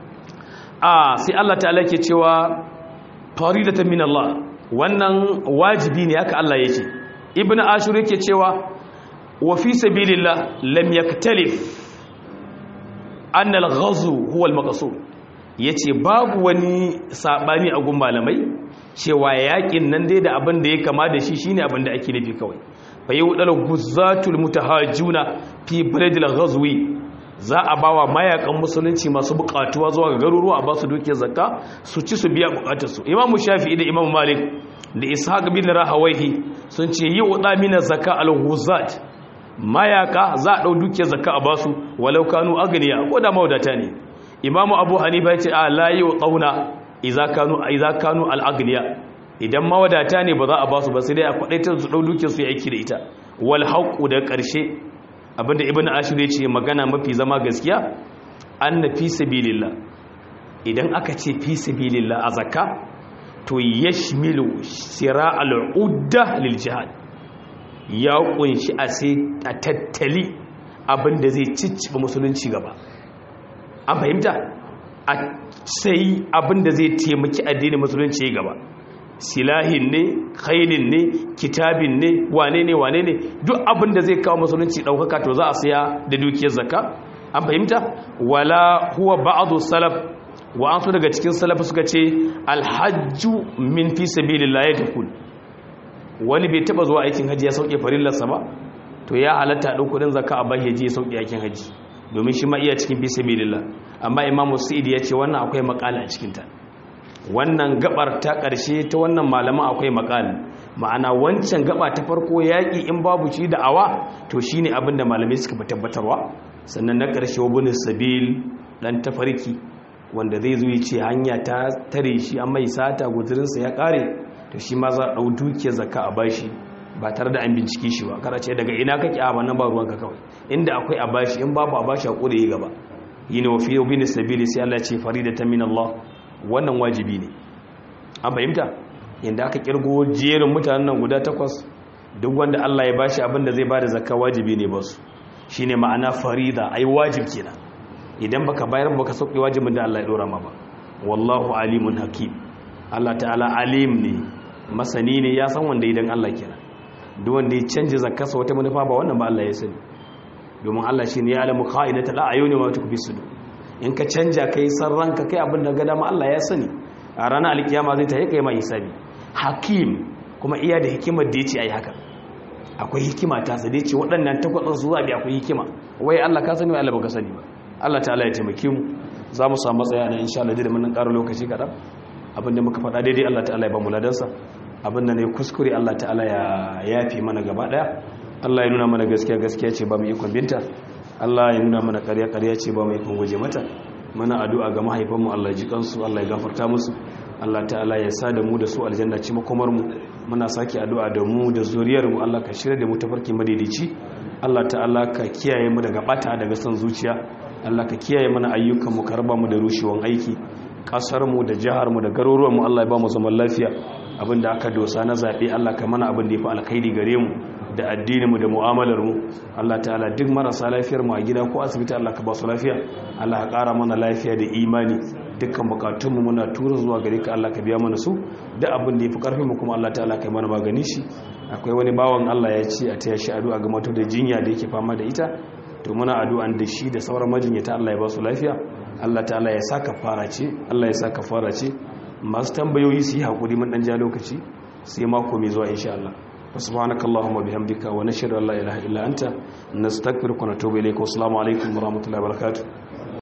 a sai Allah ta'ala ke cewa faridatan min Allah wannan wajibi ne haka Allah yake ibnu ashur yake cewa wa fi sabilillah lam yaktalif an al-ghazw huwa al-maqsud yace babu wani sabani a gun malamai cewa yakin nan dai da abin da ya kama da shi shine abin da ake nufi kawai fa yudal guzzatul mutahajjuna fi baladil ghazwi za a bawa mayakan musulunci masu bukatuwa zuwa ga garuruwa a basu dukiyar zakka su ci su biya bukatarsu imamu shafi'i da imamu malik da ishaq bin rahawaihi sun ce yi wada mina zakka al-ghuzat mayaka za a dau dukiyar zakka a basu walau kanu agniya ko da mawadata ne imamu abu hanifa ya ce a la yi qauna idza kanu idza kanu al-agniya idan mawadata ne ba za a basu ba sai dai a kwadaitar su dau dukiyar su yi aiki da ita wal haqu da karshe abinda ibn ashir ya ce magana mafi zama gaskiya anna fi sabilillah idan aka ce fi sabilillah a zakka to yashmilu sira'al udda lil jihad ya kunshi a sai a tattali abinda zai cicciba musulunci gaba an fahimta a sai abinda zai taimaki addinin musulunci gaba silahin ne khailin ne kitabin ne wane ne wane ne duk abin da zai kawo musulunci daukaka to za a siya da dukiyar zakka an fahimta wala huwa ba'du salaf wa an so daga cikin salaf suka ce alhajju min fi sabilillah ya takul wani bai taba zuwa aikin haji ya sauke farillarsa ba to ya halatta ɗau kudin zakka a bai haji ya sauke aikin haji domin shi ma iya cikin fi sabilillah amma imamu sa'id ya ce wannan akwai makala a cikin ta wannan gabar ta ƙarshe ta wannan malaman akwai makali ma'ana wancan gaba ta farko yaƙi in babu shi da awa to shi ne abinda malamai suka fi tabbatarwa sannan na ƙarshe wabinin sabil ɗan tafarki wanda zai zuwa ce hanya ta tare shi an mai sata guzurinsa ya ƙare to shi ma za a ɗau dukiyar zakka a bashi ba tare da an bincike shi ba kada ce daga ina kake a wannan ba ruwanka kawai inda akwai a bashi in babu a bashi a ƙure yi gaba yi ne wafi wabinin sabili sai Allah ce faridatan min Allah wannan wajibi ne an fahimta inda aka kirgo jerin mutanen nan guda takwas duk wanda Allah ya bashi abin da zai bada zakka wajibi ne ba su shine ma'ana farida ai wajib kenan idan baka bayar baka sauke wajibin da Allah ya dora ma ba wallahu alimun hakim Allah ta'ala alim ne masani ne ya san wanda idan Allah kenan duk wanda ya canje zakkarsa wata manufa ba wannan ba Allah ya sani domin Allah shine ya alamu kha'inatul a'yuni wa tukfi sudur in ka canja kai san ranka kai abin da ga dama Allah ya sani a ranar alkiyama zai tayi kai mai hisabi hakim kuma iya da hikimar da yace ai haka akwai hikima ta sa da yace waɗannan takwasan su zabi akwai hikima wai Allah ka sani wai Allah baka sani ba Allah ta'ala ya taimake mu za mu samu matsaya na insha Allah da mun ƙara lokaci kaɗan abin da muka faɗa daidai Allah ta'ala ya ba mu ladansa abin da ne kuskure Allah ta'ala ya yafi mana gaba ɗaya Allah ya nuna mana gaskiya gaskiya ce ba mu ikon binta Allah ya nuna mana ƙarya ƙarya ce ba mu ikon guje mata mana addu'a ga mahaifanmu Allah ji kansu Allah ya gafarta musu Allah ta'ala ya sa da mu da su aljanna ci makomar mu muna sake addu'a da mu da zuriyar mu Allah ka shirya da mu tafarki madaidaici Allah ta'ala ka kiyaye mu daga bata daga son zuciya Allah ka kiyaye mana ayyukan mu ka raba mu da rushewan aiki kasar mu da jihar mu da garuruwan mu Allah ya ba mu zaman lafiya abinda aka dosa na zabe Allah ka mana abin da yafi alkhairi gare mu da addininmu da mu'amalarmu Allah ta'ala duk marasa lafiyar mu a gida ko asibiti Allah ka ba su lafiya Allah ka ƙara mana lafiya da imani dukkan bukatunmu muna tura zuwa gare ka Allah ka biya mana su da abin da yafi karfin mu kuma Allah ta'ala kai mana magani shi akwai wani bawan Allah ya ce a taya shi addu'a ga mato da jinya da yake fama da ita to muna addu'an da shi da sauran majinyata Allah ya ba su lafiya Allah ta'ala ya saka fara ce Allah ya saka fara ce masu tambayoyi su yi hakuri mun dan ja lokaci sai mako mai zuwa insha Allah سبحانك اللهم وبحمدك ونشهد ان لا اله الا انت نستغفرك ونتوب اليك والسلام عليكم ورحمه الله وبركاته